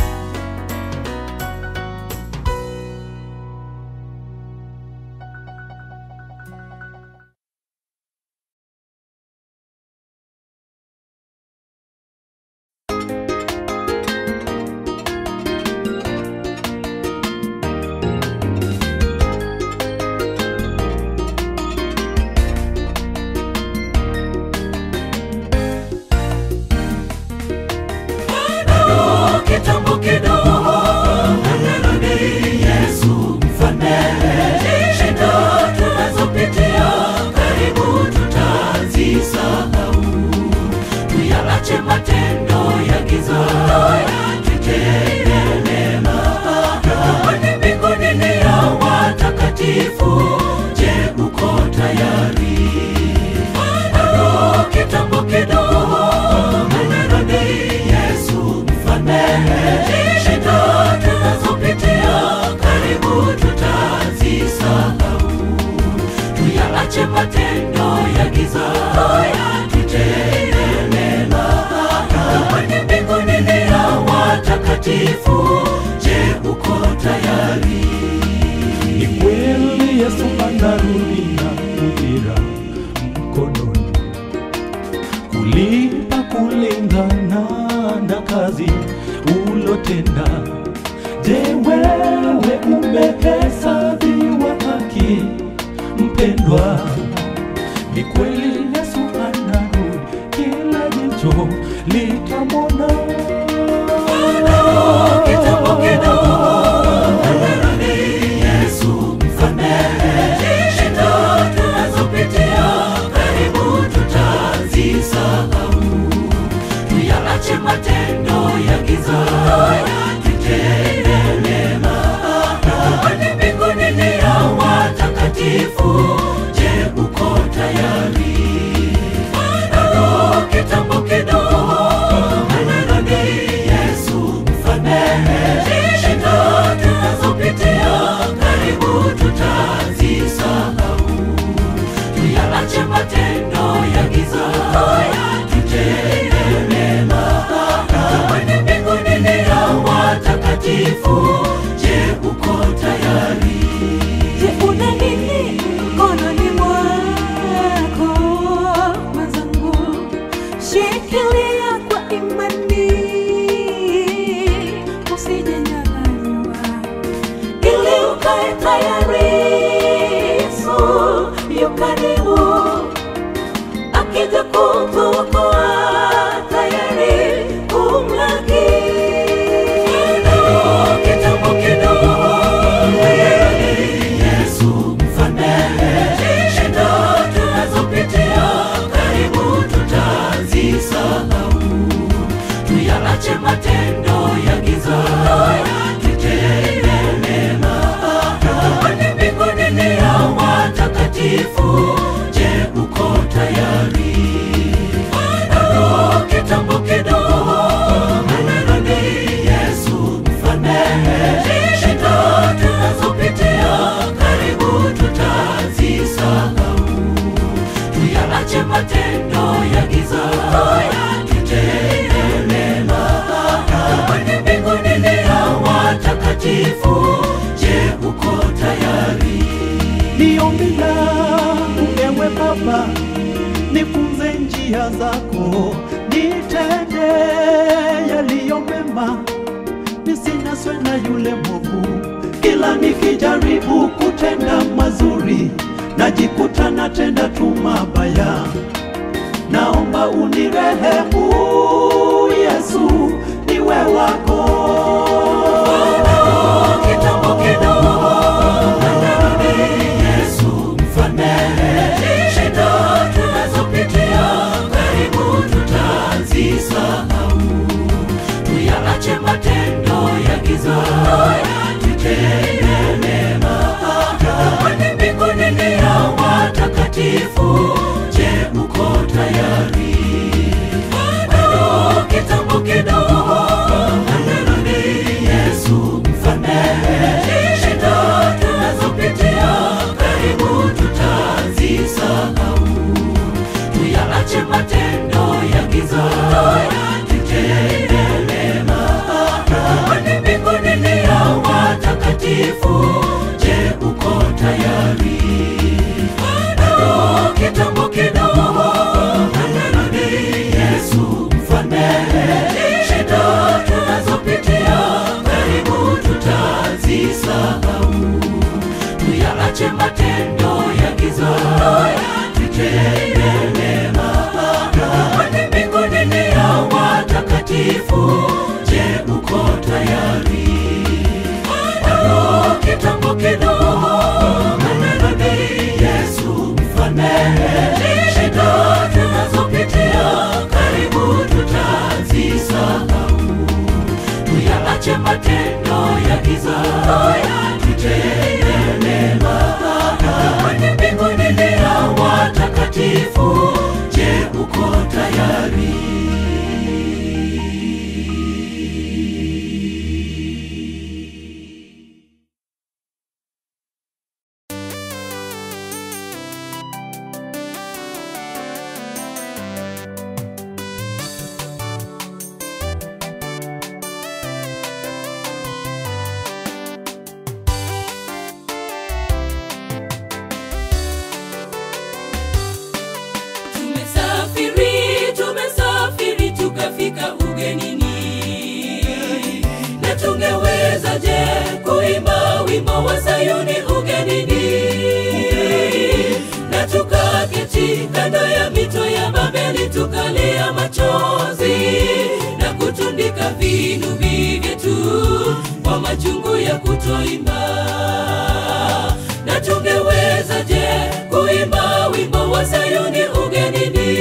Speaker 1: kitambo kidogo amerudi Yesu mfalme. Shida tunazopitia karibu tutazisahau, tuyaache matendo ya giza, tutende mema. Kwani mbinguni ni ya watakatifu. Je, uko tayari? Bado kitambo kidogo amerudi Yesu mfalme. Shida tunazopitia karibu tutazisahau, tuyaache matendo ya giza, tutende mema. Kwani mbinguni ni ya watakatifu. Je, uko
Speaker 7: Je, wewe umehesabiwa haki mpendwa? Ni kweli Yesu anarudi, kila jicho litamwona.
Speaker 1: Kitambo kidogo anarudi Yesu msamehe shida tunazopitia, karibu tutazisahau. Tuyaache matendo ya giza, tutende mema. Kwani mbinguni ni ya watakatifu. Je, uko tayari? Bado kitambo kidogo anarudi Yesu msamehe shida tunazopitia, karibu tutazisahau. Tuyaache matendo ya giza, tutende mema. Kwani mbinguni ni ya watakatifu. Je, uko tayari?
Speaker 8: Je, una nini mkononi mwako mwenzangu? Shikilia kwa imani, usijenyang'anywa, ili ukae tayari. Yesu yu karibu, akija kukuokoa, tayari kumlaki.
Speaker 1: Kitambo kidogo Yesu msamehe shida tunazopitia, karibu tutazisahau. Tuyaache matendo ya giza, tutende mema. Kwani mbinguni ni ya watakatifu. Je, uko tayari? Bado kitambo kidogo anarudi Yesu msamehe shida tunazopitia, karibu tutazisahau. Tuyaache matendo ya giza, tutende mema. Kwani mbinguni ni ya watakatifu. Je, uko tayari?
Speaker 7: Ni ombi langu ewe Baba, nifunze njia zako, nitende yaliyo mema, nisinaswe na yule mwovu. Kila nikijaribu kutenda mazuri, najikuta natenda tu mabaya. Naomba unirehemu Yesu, niwe wako.
Speaker 1: Kitambo kidogo anarudi Yesu msamehe shida tunazopitia, karibu tutazisahau. Tuyaache matendo ya giza, tutende mema. Kwani mbinguni ni ya watakatifu. Je, uko tayari? Bado kitambo kidogo anarudi Yesu msamehe shida tunazopitia, karibu tutazisahau. Tuyaache matendo ya giza, tutende mema. Kwani mbinguni ni ya watakatifu. Je, uko tayari? Bado kitambo kidogo anarudi Yesu msamehe shida tunazopitia, karibu tutazisahau. Tuyaache matendo ya giza, tutende mema. Kwani mbinguni ni ya watakatifu. Je, uko tayari? Bado kitambo kidogo anarudi Yesu msamehe shida tunazopitia, karibu tutazisahau. Tuyaache matendo ya giza, tutende mema. Kwani mbinguni ni ya watakatifu. Je, uko tayari? Sayuni ugenini, na tukaketi kando ya mito ya Babeli, tukalia machozi na kutundika vinubi vyetu kwa machungu ya kutoimba. Na tungewezaje kuimba wimbo wa Sayuni ugenini,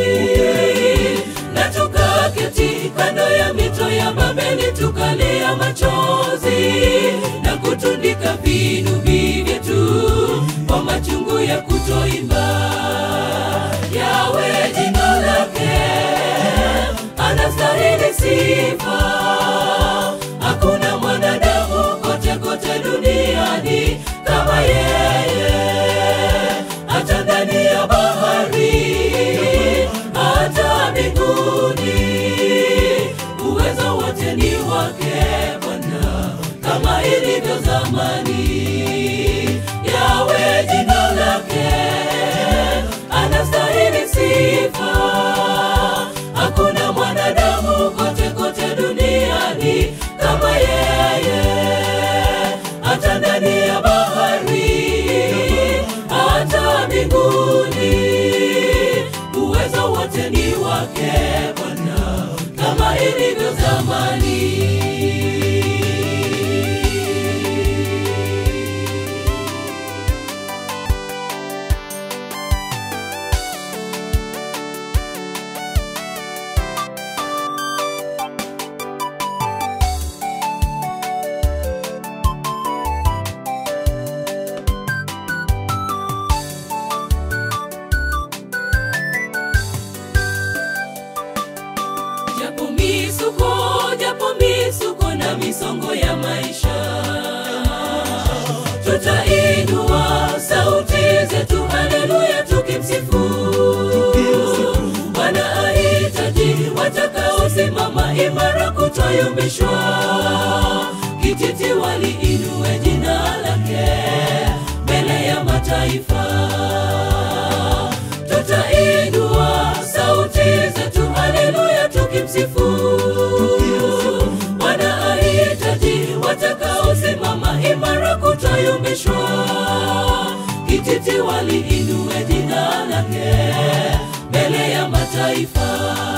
Speaker 1: na tukaketi kando ya mito ya Babeli, tukalia machozi na kutundika vinubi vyetu kwa machungu ya kutoimba. Yawe jina lake anastahili sifa. Hakuna mwanadamu kote kote duniani kama yeye, hata ndani ya bahari, hata mbinguni. Uwezo wote ni wake Bwana, kama ilivyo zamani. Yawe jina lake anastahili sifa. Hakuna mwanadamu kote kote duniani kama yeye, hata ndani ya bahari, hata mbinguni. Uwezo wote ni wake Bwana, kama ilivyo zamani. japo misuko japo misuko na misongo ya maisha tutainua sauti zetu haleluya tukimsifu bwana ahitaji watakaosimama imara kutoyumbishwa kijiti waliinue jina lake mbele ya mataifa tutainua sauti zetu haleluya tukimsifu bwana ahitaji watakaosimama imara kutoyumbishwa kijiti waliinue jina lake mbele ya mataifa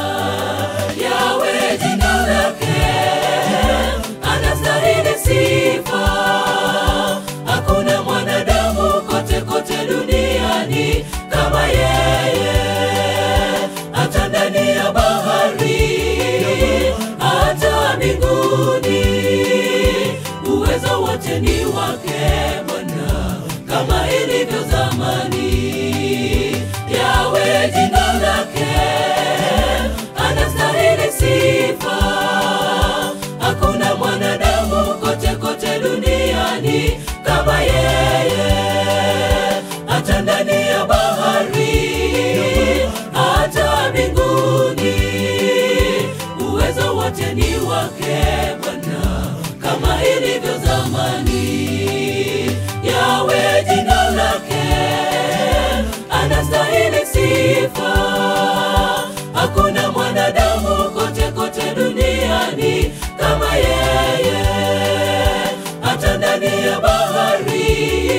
Speaker 1: yawe jina lake anastahili sifa hakuna mwanadamu kote kote duniani kama yeye hata ndani ya bahari hata mbinguni uwezo wote ni wake bwana kama ilivyo zamani yawe jina lake anastahili sifa hakuna mwanadamu kote kote duniani kama yeye hata ndani ya bahari hata mbinguni uwezo wote ni wake bwana kama ilivyo zamani yawe jina lake anastahili sifa hakuna mwanadamu kote kote duniani kama yeye hata ndani ya bahari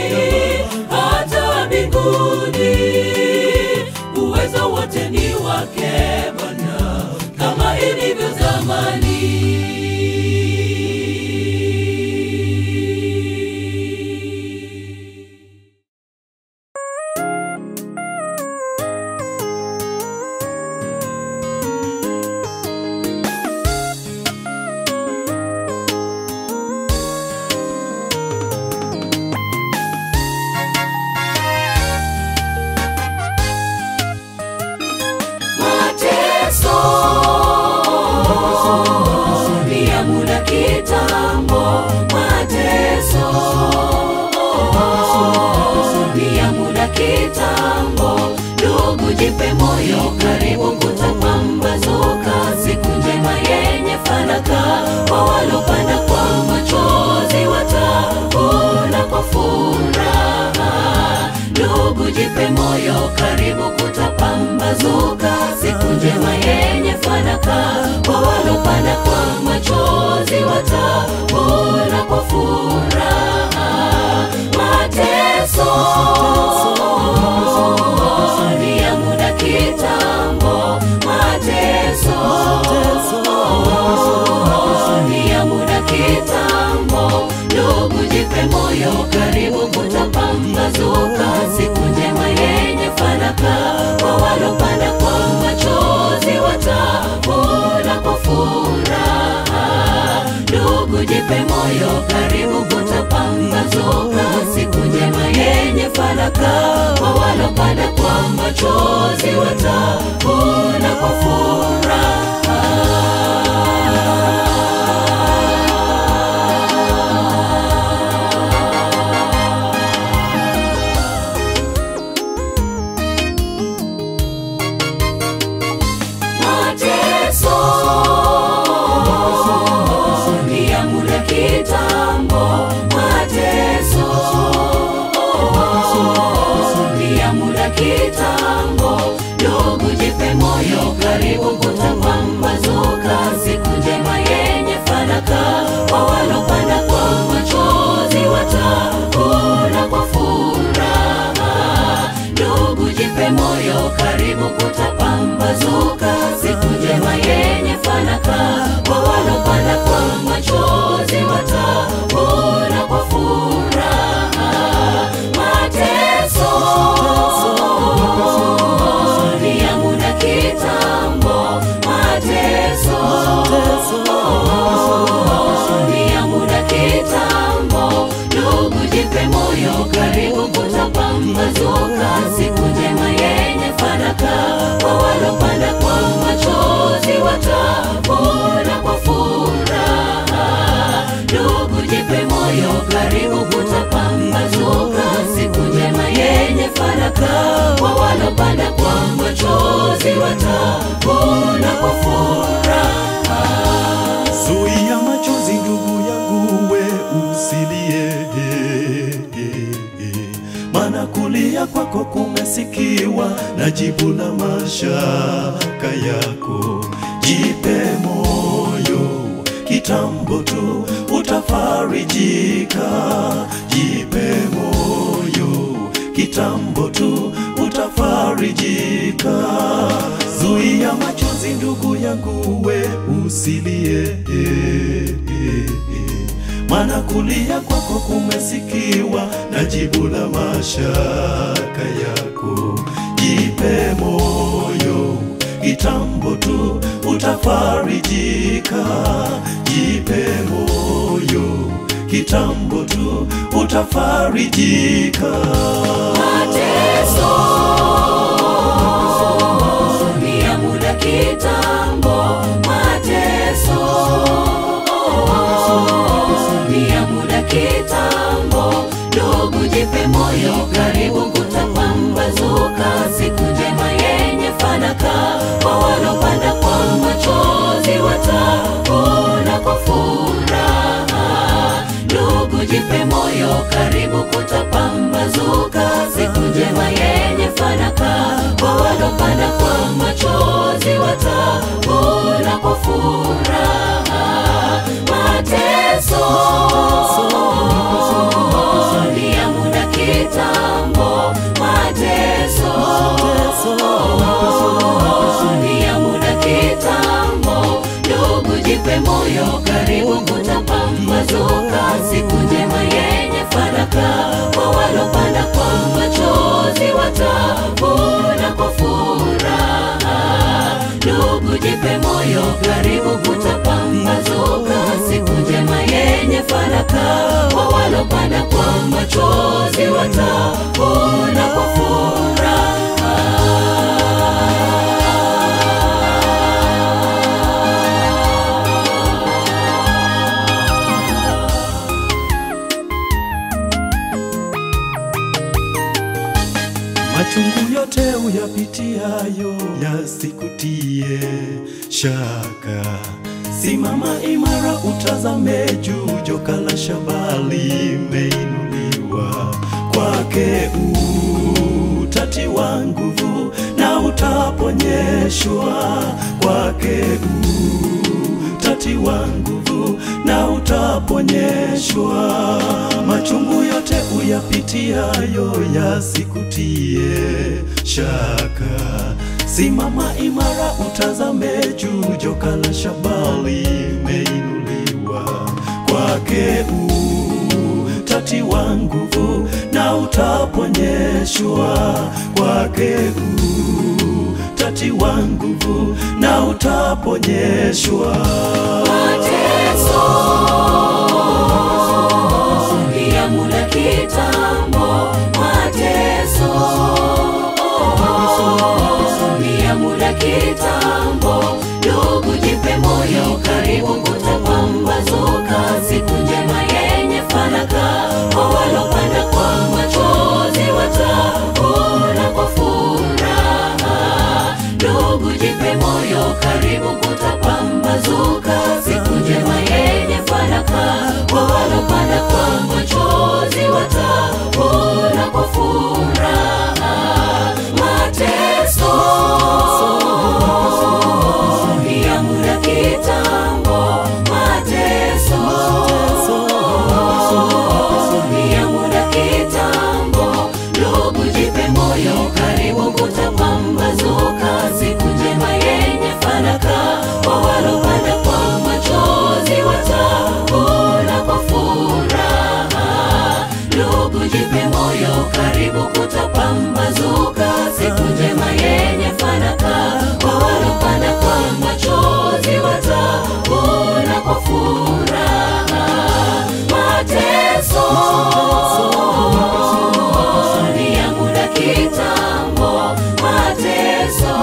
Speaker 1: hata mbinguni uwezo wote ni wake bwana kama ilivyo zamani mateso ni ya muda kitambo mateso ni ya muda kitambo ndugu jipe moyo karibu kutapambazuka siku njema yenye fanaka kwa walopanda kwa machozi watavuna kwa furaha ndugu jipe moyo karibu kutapambazuka siku njema yenye fanaka kwa walopanda kwa machozi watavuna kwa furaha jipe moyo, karibu kutapambazuka, siku njema yenye fanaka. Kwa walopanda kwa machozi watavuna kwa mateso ni ya muda kitambo, mateso ni ya muda kitambo. Ndugu, jipe moyo, karibu kutapambazuka, siku njema yenye fanaka. Kwa walopanda kwa machozi watavuna kwa furaha. Ndugu, jipe moyo, karibu kutapambazuka, siku njema yenye fanaka. Kwa walopanda kwa machozi watavuna kwa furaha. Mateso ni ya muda kitambo, mateso ni ya muda kitambo. Ndugu, jipe moyo, karibu kutapambazuka, siku njema yenye fanaka. Kwa walopanda kwa machozi watavuna kwa furaha. Ndugu, jipe moyo, karibu kutapambazuka, siku njema yenye fanaka. Kwa walopanda kwa machozi watavuna kwa furaha.
Speaker 7: Zuia machozi ndugu yangu, we usilie, maana kulia kwako kumesikiwa na jibu la mashaka yako. Jipe moyo, kitambo tu utafarijika. Jipe moyo, kitambo tu utafarijika. Zuia machozi ndugu yangu, we usilie, maana kulia kwako kumesikiwa na jibu la mashaka yako. Jipe moyo, kitambo tu utafarijika. Jipe moyo, kitambo tu utafarijika.
Speaker 1: mateso ni ya muda kitambo, mateso ni ya muda kitambo. Ndugu, jipe moyo, karibu kutapambazuka, siku njema yenye fanaka. Kwa walopanda kwa machozi watavuna kwa furaha. Ndugu, jipe moyo, karibu kutapambazuka, siku njema yenye fanaka. Kwa walopanda kwa machozi watavuna kwa furaha. Mateso ni ya muda kitambo, mateso ni ya muda kitambo. Ndugu, jipe moyo, karibu kutapambazuka, siku njema yenye fanaka. Kwa walopanda kwa machozi watavuna kwa furaha. Ndugu, jipe moyo, karibu kutapambazuka, siku njema yenye fanaka. Kwa walopanda kwa machozi watavuna kwa furaha.
Speaker 7: Machungu yote uyapitiayo yasikutie shaka. Simama imara, utazame juu, joka la shaba limeinuliwa. Kwake utatiwa nguvu na utaponyeshwa. Kwake utatiwa nguvu na utaponyeshwa. Machungu yote uyapitiayo yasikutie shaka. Simama imara, utazame juu, joka la shaba limeinuliwa. Kwake utatiwa nguvu na utaponyeshwa. Kwake utatiwa nguvu na utaponyeshwa.
Speaker 1: mateso ya muda kitambo mateso ya muda kitambo ndugu jipe moyo karibu kutapambazuka siku njema yenye fanaka kwa walopanda kwa machozi watavuna kwa furaha ndugu jipe moyo karibu kutapambazuka siku njema yenye fanaka kwa walopanda kwa machozi watavuna kwa furaha mateso ya muda kitambo mateso ya muda kitambo ndugu jipe moyo karibu kutapambazuka siku njema yenye fanaka kwa walopanda kwa machozi watavuna kwa furaha ndugu jipe moyo karibu kutapambazuka siku njema yenye fanaka kwa walopanda kwa machozi watavuna kwa furaha mateso ni ya muda kitambo mateso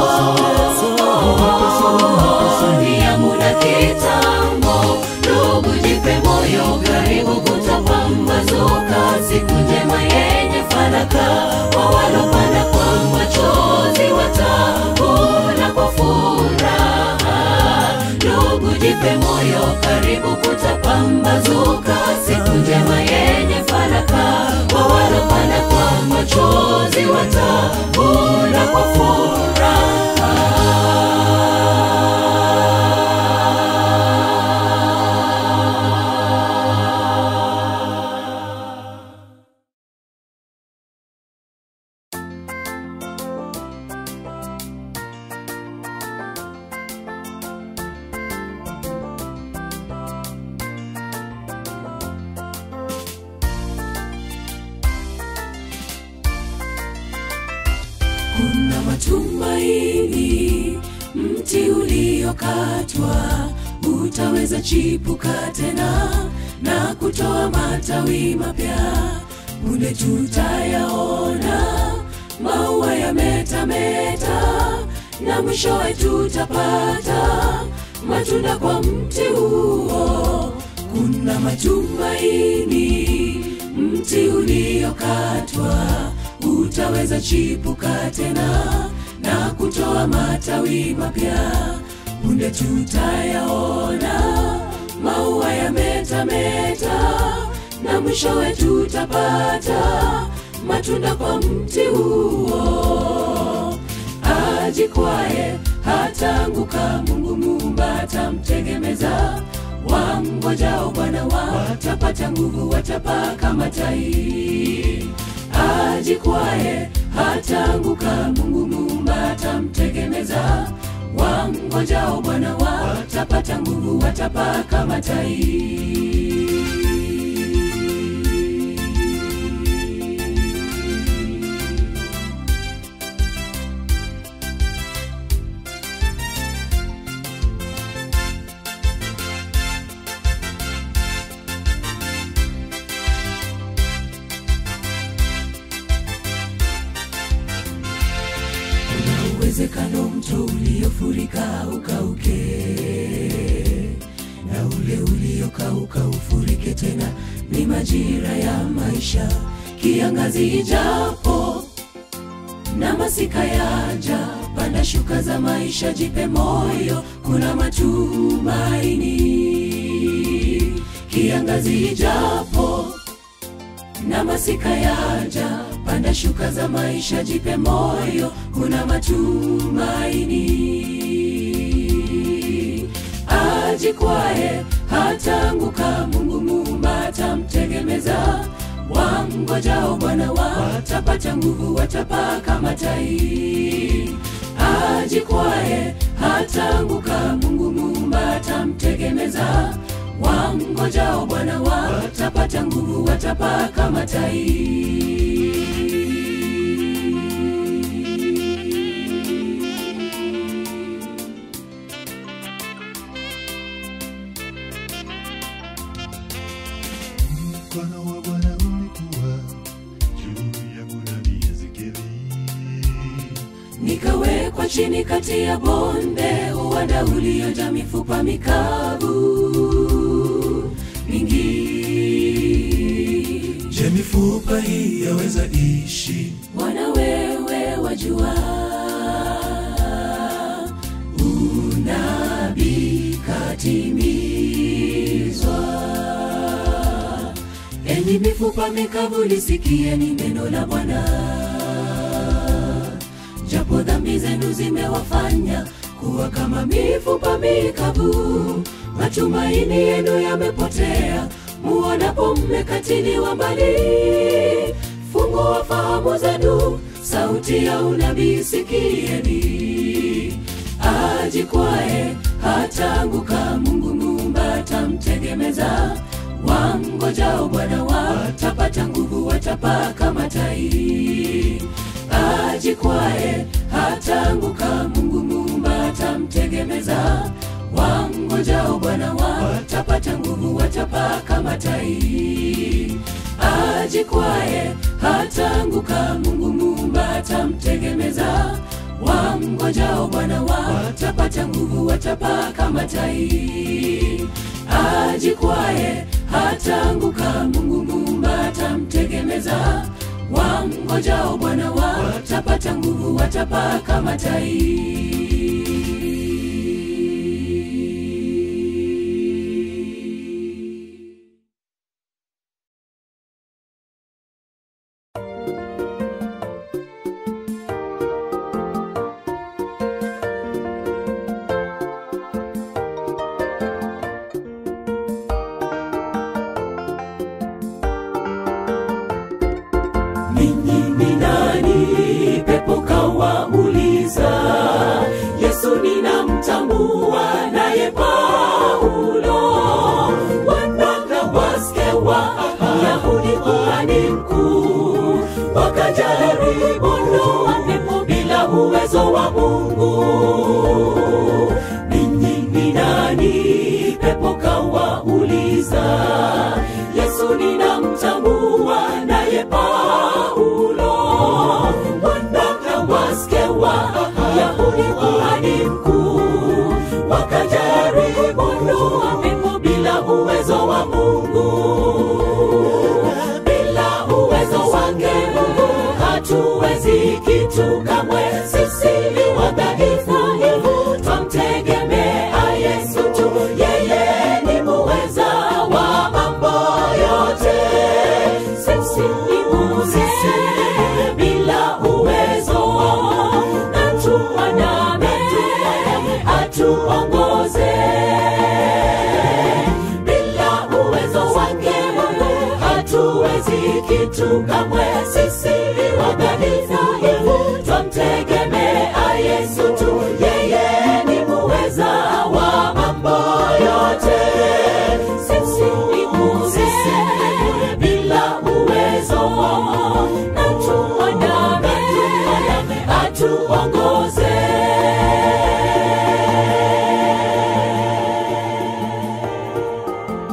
Speaker 1: ni ya muda kitambo ndugu jipe moyo karibu kutapambazuka siku njema yenye fanaka kwa walopanda kwa machozi watavuna kwa furaha ndugu jipe moyo karibu kutapambazuka siku njema yenye fanaka kwa walopanda kwa machozi watavuna kwa furaha kuna matumaini mti uliokatwa utaweza chipuka tena na kutoa matawi mapya punde tutayaona maua yametameta na mwishowe tutapata matunda kwa mti huo kuna matumaini mti uliokatwa utaweza chipuka tena na kutoa matawi mapya punde tutayaona maua yametameta na mwishowe tutapata matunda kwa mti huo ajikwaye hataanguka mungu muumba atamtegemeza wamngojao bwana watapata nguvu watapaa kama tai ajikwaye hataanguka mungu muumba atamtegemeza wamngojao bwana watapata nguvu watapaa kama tai kuna uwezekano mto uliofurika ukauke na ule uliokauka ufurike tena ni majira ya maisha kiangazi ijapo na masika yaja panda shuka za maisha jipe moyo kuna matumaini kiangazi ijapo na masika yaja panda shuka za maisha jipe moyo kuna matumaini ajikwae hataanguka mungu muumba atamtegemeza wamngojao bwana watapata nguvu watapaa kama tai ajikwae hataanguka mungu muumba atamtegemeza wamngojao bwana watapata nguvu watapaa kama tai
Speaker 2: mkono wa Bwana ulikuwa juu yangu nabii Ezekieli.
Speaker 1: nikawekwa chini kati ya bonde uwanda uliojaa mifupa mikavu mingi
Speaker 7: Je, mifupa hii yaweza ishi?
Speaker 1: Bwana wewe wajua, unabii katimizwa. Enyi mifupa mikavu, lisikieni neno la Bwana. Japo dhambi zenu zimewafanya kuwa kama mifupa mikavu, matumaini yenu yamepotea, muonapo mmekatiliwa mbali. Fungua fahamu zenu, sauti ya unabii sikieni. Ajikwae hataanguka, Mungu Muumba atamtegemeza. Wangojao Bwana watapata nguvu, watapaa kama tai. Ajikwae hataanguka, Mungu Muumba atamtegemeza. Wangojao Bwana watapata nguvu, watapaa kama tai. Ajikwae hataanguka, Mungu Muumba atamtegemeza. Wamngojao Bwana watapata nguvu, watapaa kama tai. Ajikwae hataanguka, Mungu Muumba atamtegemeza. Wamngojao Bwana watapata nguvu, watapaa kama tai. ninyi ni nani? Pepo kawauliza. Yesu ninamtambua, naye Paulo wanaka waskewa Yahudi kuhani mkuu wakajaribu ndoa pepo bila uwezo wa Mungu. Ninyi ni nani? Pepo kawauliza. Yesu ninamtambua, naye Paulo wanaka waskewa Yahudi kuhani mkuu wakajaribu ndoa pepo bila uwezo wa Mungu bila uwezo wake Mungu hatuwezi kitu kamwe. Sisi ni wadhaifu, twamtegemea Yesu tu, yeye ni muweza wa mambo yote. Sisi ni bure bila uwezo, na tuandame atuongoze bila uwezo wake Mungu hatuwezi kitu kamwe. Sisi ni wadhaifu, twamtegemea Yesu tu, yeye ni muweza wa mambo yote. Sisi ni bure bila uwezo, na tuandame atuongoze.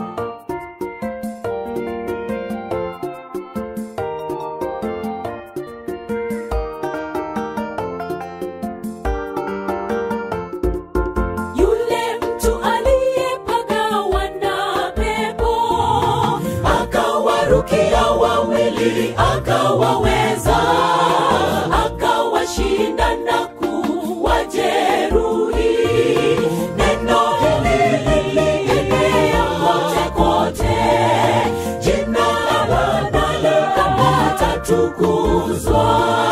Speaker 1: yule mtu aliyepagawa na pepo akawarukia wawili akawaweza akawashinda na kuwajeruhi neno hili lilienea kote kote jina la Bwana litatukuzwa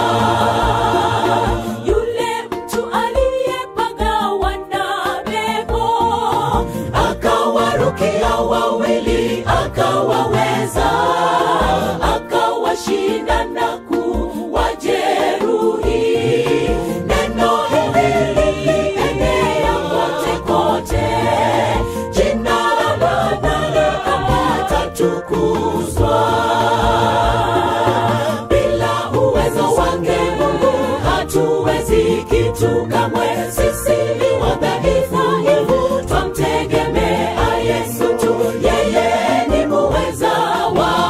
Speaker 1: yule mtu aliyepagawa na pepo akawarukia wawili akawaweza akawashinda na kuwajeruhi neno hili lilienea kote kote jina la Bwana litatukuzwa bila uwezo wake Mungu hatuwezi kitu kamwe. Sisi ni wadhaifu, twamtegemea Yesu tu, yeye ni muweza wa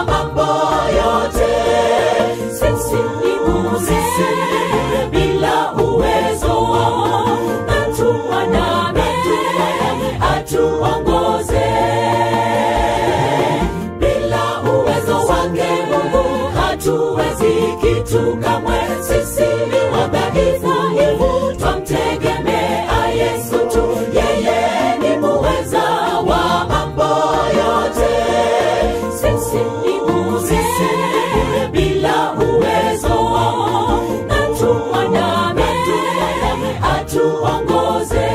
Speaker 1: kitu kamwe. Sisi ni wadhaifu, twamtegemea Yesu tu, yeye ni muweza wa mambo yote. Sisi ni bure bila uwezo, na tumwandame atuongoze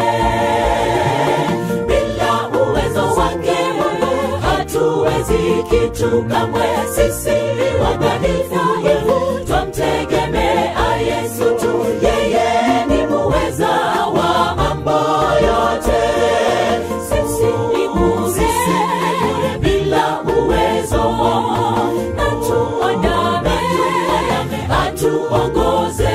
Speaker 1: bila uwezo wake Mungu hatuwezi kitu kamwe. Sisi ni wadhaifu, twamtegemea Yesu tu, yeye ni muweza wa mambo yote. Sisi ni bure bila uwezo, na tumwandame atuongoze.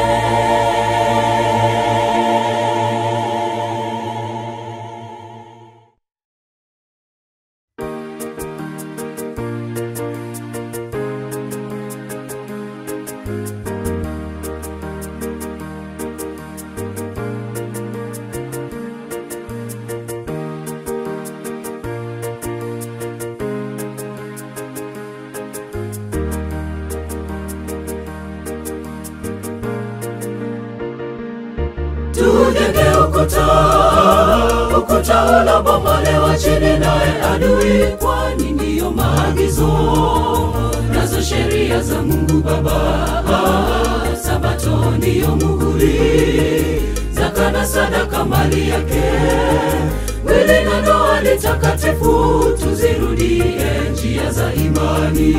Speaker 1: tujenge ukuta, ukuta unabomolewa chini naye adui, kwani ndiyo maagizo nazo sheria za Mungu Baba. Ah, Sabato ndiyo muhuri, zaka na sadaka mali yake, mwili na ndoa ni takatifu, tuzirudie njia za imani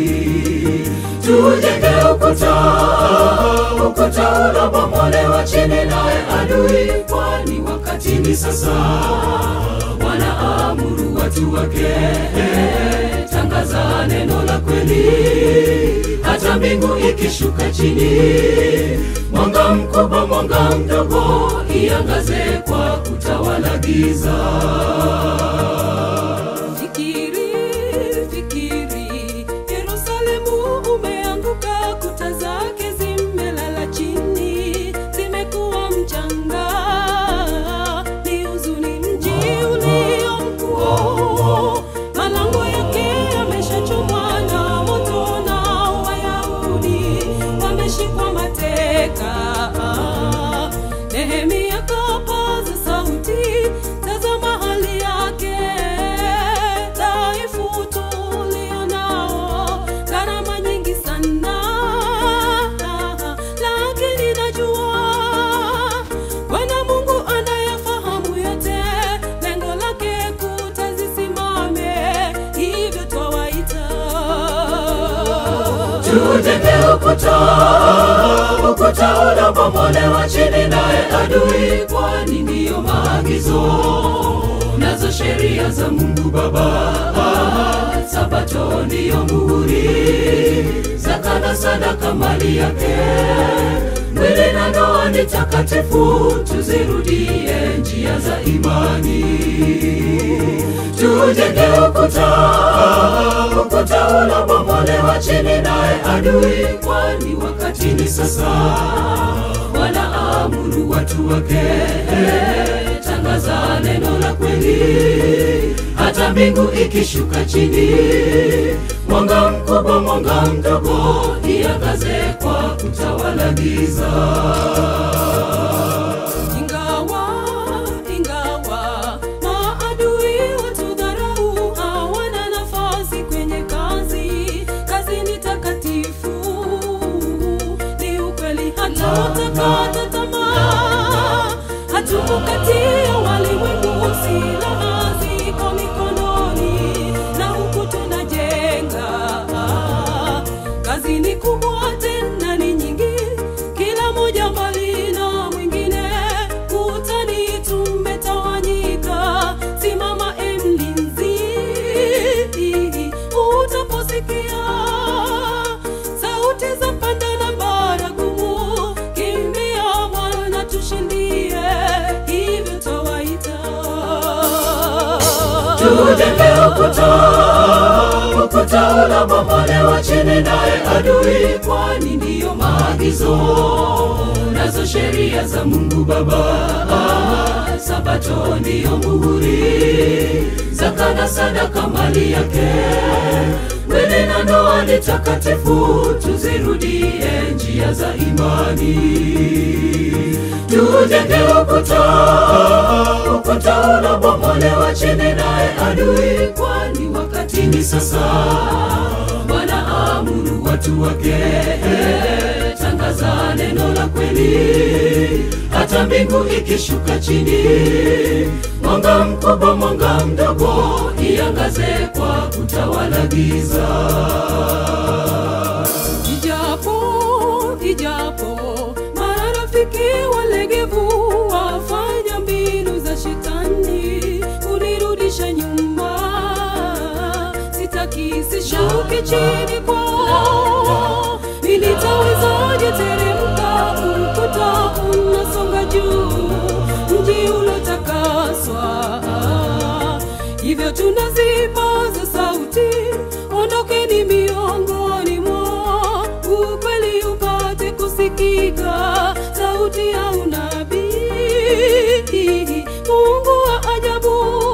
Speaker 1: tujenge ukuta, ukuta unabomolewa chini naye adui, kwani wakati ni sasa, wanaamuru watu wake, tangaza neno la kweli, hata mbingu ikishuka chini, mwanga mkubwa, mwanga mdogo, iangaze kwa kutawala giza.
Speaker 8: Fikiri, fikiri, Yerusalemu umeanguka, kuta zake zimelala chini, zimekuwa mchanga. Ni huzuni mji ulio mkuu, malango yake yameshachomwa na moto, na Wayahudi wameshikwa mateka. Nehemia kapaza sauti, tazama hali yake dhaifu tulio nao, gharama nyingi sana, lakini najua Bwana Mungu anayafahamu yote, lengo lake kuta zisimame, hivyo twawaita
Speaker 1: tujenge ukuta, ukuta unabomolewa chini naye adui, kwani ndiyo maagizo nazo sheria za Mungu Baba. Ah, Sabato ndiyo muhuri, zaka na sadaka mali yake, mwili na ndoa ni takatifu, tuzirudie njia za imani tujenge ukuta, ukuta unabomolewa chini naye adui, kwani wakati ni sasa, wanaamuru watu wake, tangaza neno la kweli, hata mbingu ikishuka chini, mwanga mkubwa, mwanga mdogo, iangaze kwa kutawala giza.
Speaker 8: Ingawa, ingawa maadui watudharau, hawana nafasi kwenye kazi. Kazi ni takatifu, ni ukweli, hatutakata tamaa, hatuko kati ya walimwengu. Silaha ziko mikononi, na huku tunajenga. Kazi ni kubwa tena ni nyingi, kila moja mbali na mwingine. Kutani tumetawanyika, simama e mlinzi, utaposikia sauti za panda na baragumu, kimbia Bwana tushindie, hivyo tawaita
Speaker 1: tujenge ukuta, ukuta unabomolewa chini naye adui, kwani ndiyo maagizo nazo sheria za Mungu Baba. Ah, Sabato ndiyo muhuri, zaka na sadaka mali yake, mwili na ndoa ni takatifu, tuzi tuzirudie njia za imani tujenge ukuta ukuta unabomolewa chini naye adui kwani wakati ni sasa bwana amuru watu wake tangaza neno la kweli hata mbingu ikishuka chini mwanga mkubwa mwanga mdogo iangaze kwa kutawala giza
Speaker 8: ijapo ijapo marafiki walegevu wafanya mbinu za shetani kunirudisha nyuma sitaki sishuki chini kwao nilitawezaje teremka ukuta unasonga juu mji ulotakaswa hivyo tunazipaza sauti ondokeni miongoni mwa ukweli upate kusikika sauti ya unabii mungu wa ajabu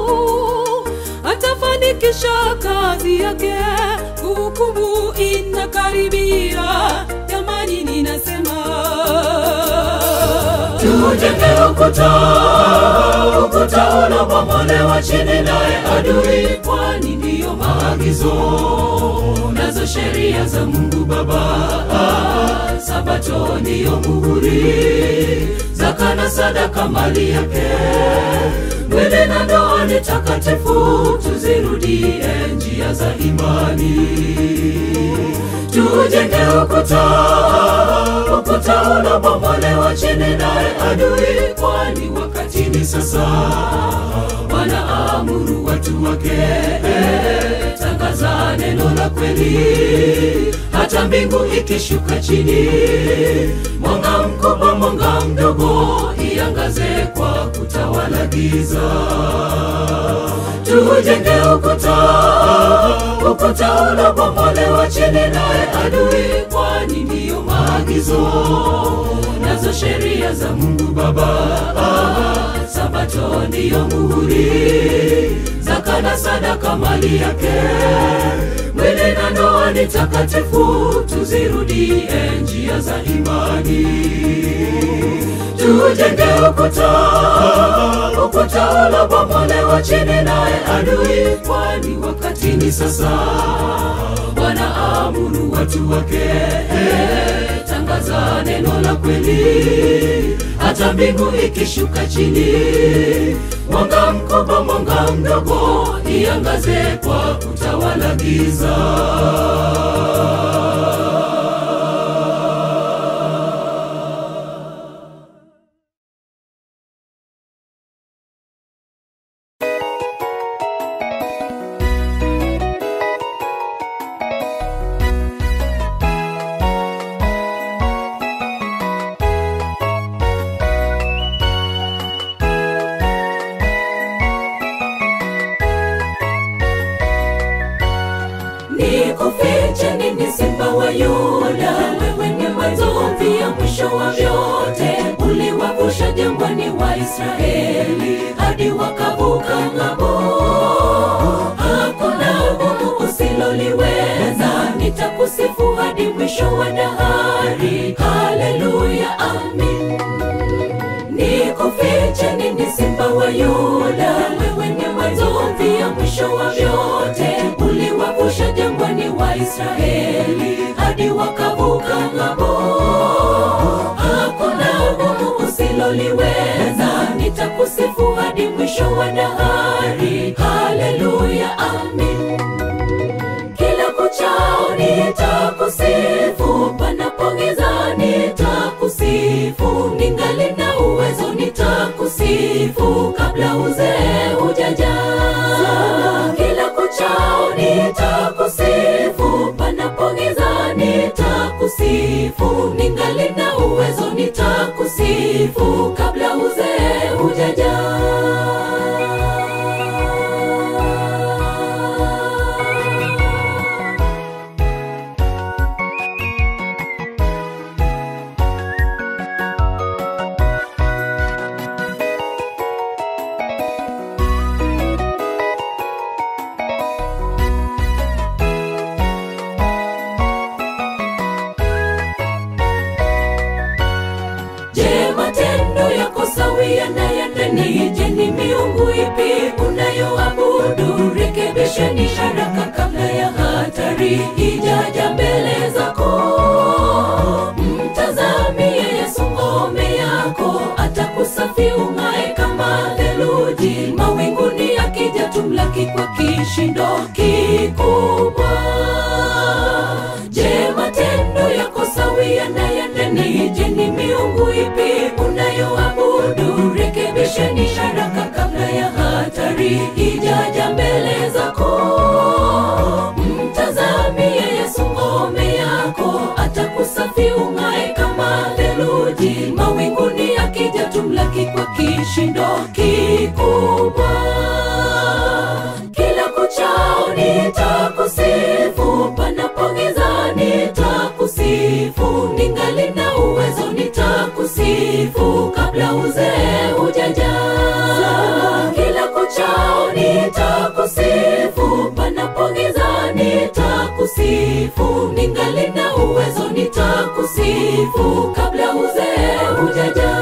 Speaker 8: atafanikisha kazi yake hukumu inakaribia jamani ninasema
Speaker 1: tujenge ukuta ukuta unabomolewa chini naye adui kwani ndiyo maagizo nazo sheria za mungu baba sabato ndiyo muhuri zaka na sadaka mali yake mwili na ndoa ni takatifu tuzirudie njia za imani tujenge ukuta ukuta unabomolewa chini naye adui kwani wakati ni sasa bwana amuru watu wake tangaza neno la kweli hata mbingu ikishuka chini mwanga mkubwa mwanga mdogo iangaze kwa kutawala giza tujenge ukuta ukuta unabomolewa chini naye adui kwani ndiyo maagizo nazo sheria za mungu baba sabato ndiyo muhuri zaka na sadaka mali yake mwili na ndoa ni takatifu tuzirudie njia za imani tujenge ukuta ukuta unabomolewa chini naye adui kwani wakati ni sasa bwana amuru watu wake tangaza neno la kweli hata mbingu ikishuka chini mwanga mkubwa mwanga mdogo iangaze kwa kutawala giza nikufiche nini simba wa yuda wewe ni mwanzo pia mwisho wa vyote uliwavusha jangwani wa israeli hadi wakavuka ng'ambo hakuna gumu usiloliweza nitakusifu hadi mwisho wa dahari haleluya amin nikufiche nini simba wa yuda wewe ni mwanzo pia mwisho wa vyote uliwavusha jangwani wa israeli hadi wakavuka ng'ambo hakuna gumu usiloliweza nitakusifu hadi mwisho wa dahari haleluya amin kila kuchao nitakusifu panapogiza nitakusifu ningali na uwezo nitakusifu kabla uzee hujaja kila kuchao nitakusifu panapogiza nitakusifu ningali na uwezo nitakusifu kabla uzee hujaja hatari ijaja mbele zako mtazamie yesu ngome yako atakusafi ung'ae kama theluji mawinguni akija tumlaki kwa kishindo kikubwa je matendo yako sawia na ya ndani je ni miungu ipi unayoabudu rekebisheni haraka kabla ya hatari ijaja mbele zako mtazamie yesu ngome yako atakusafi ung'ae kama theluji mawinguni akija tumlaki kwa kishindo kikubwa kila kuchao nitakusifu panapogiza nitakusifu ningali na uwezo nitakusifu kabla uzee hujaja kila kuchao nitakusifu panapogiza nitakusifu ningali na uwezo nitakusifu kabla uzee hujaja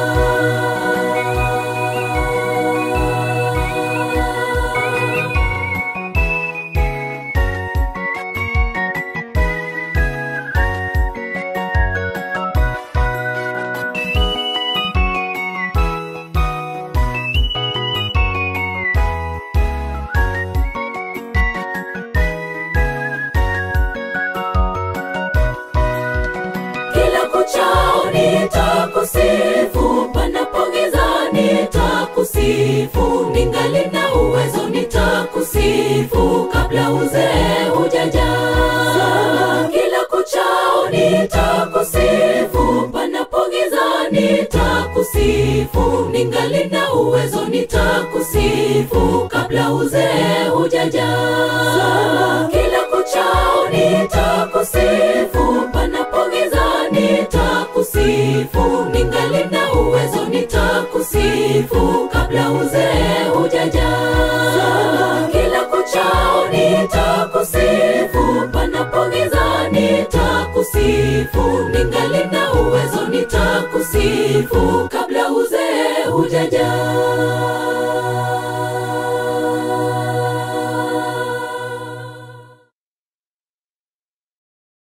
Speaker 1: kila kuchao nitakusifu panapogiza nitakusifu ningali na uwezo nitakusifu kabla uzee hujaja kila kuchao nitakusifu panapogiza nitakusifu ningali na uwezo nitakusifu kabla uzee hujaja kila kuchao nitakusifu panapogiza nitakusifu ningali na uwezo nitakusifu kabla uzee hujaja kila kuchao nitakusifu panapogiza nitakusifu ningali na uwezo nitakusifu kabla uzee hujaja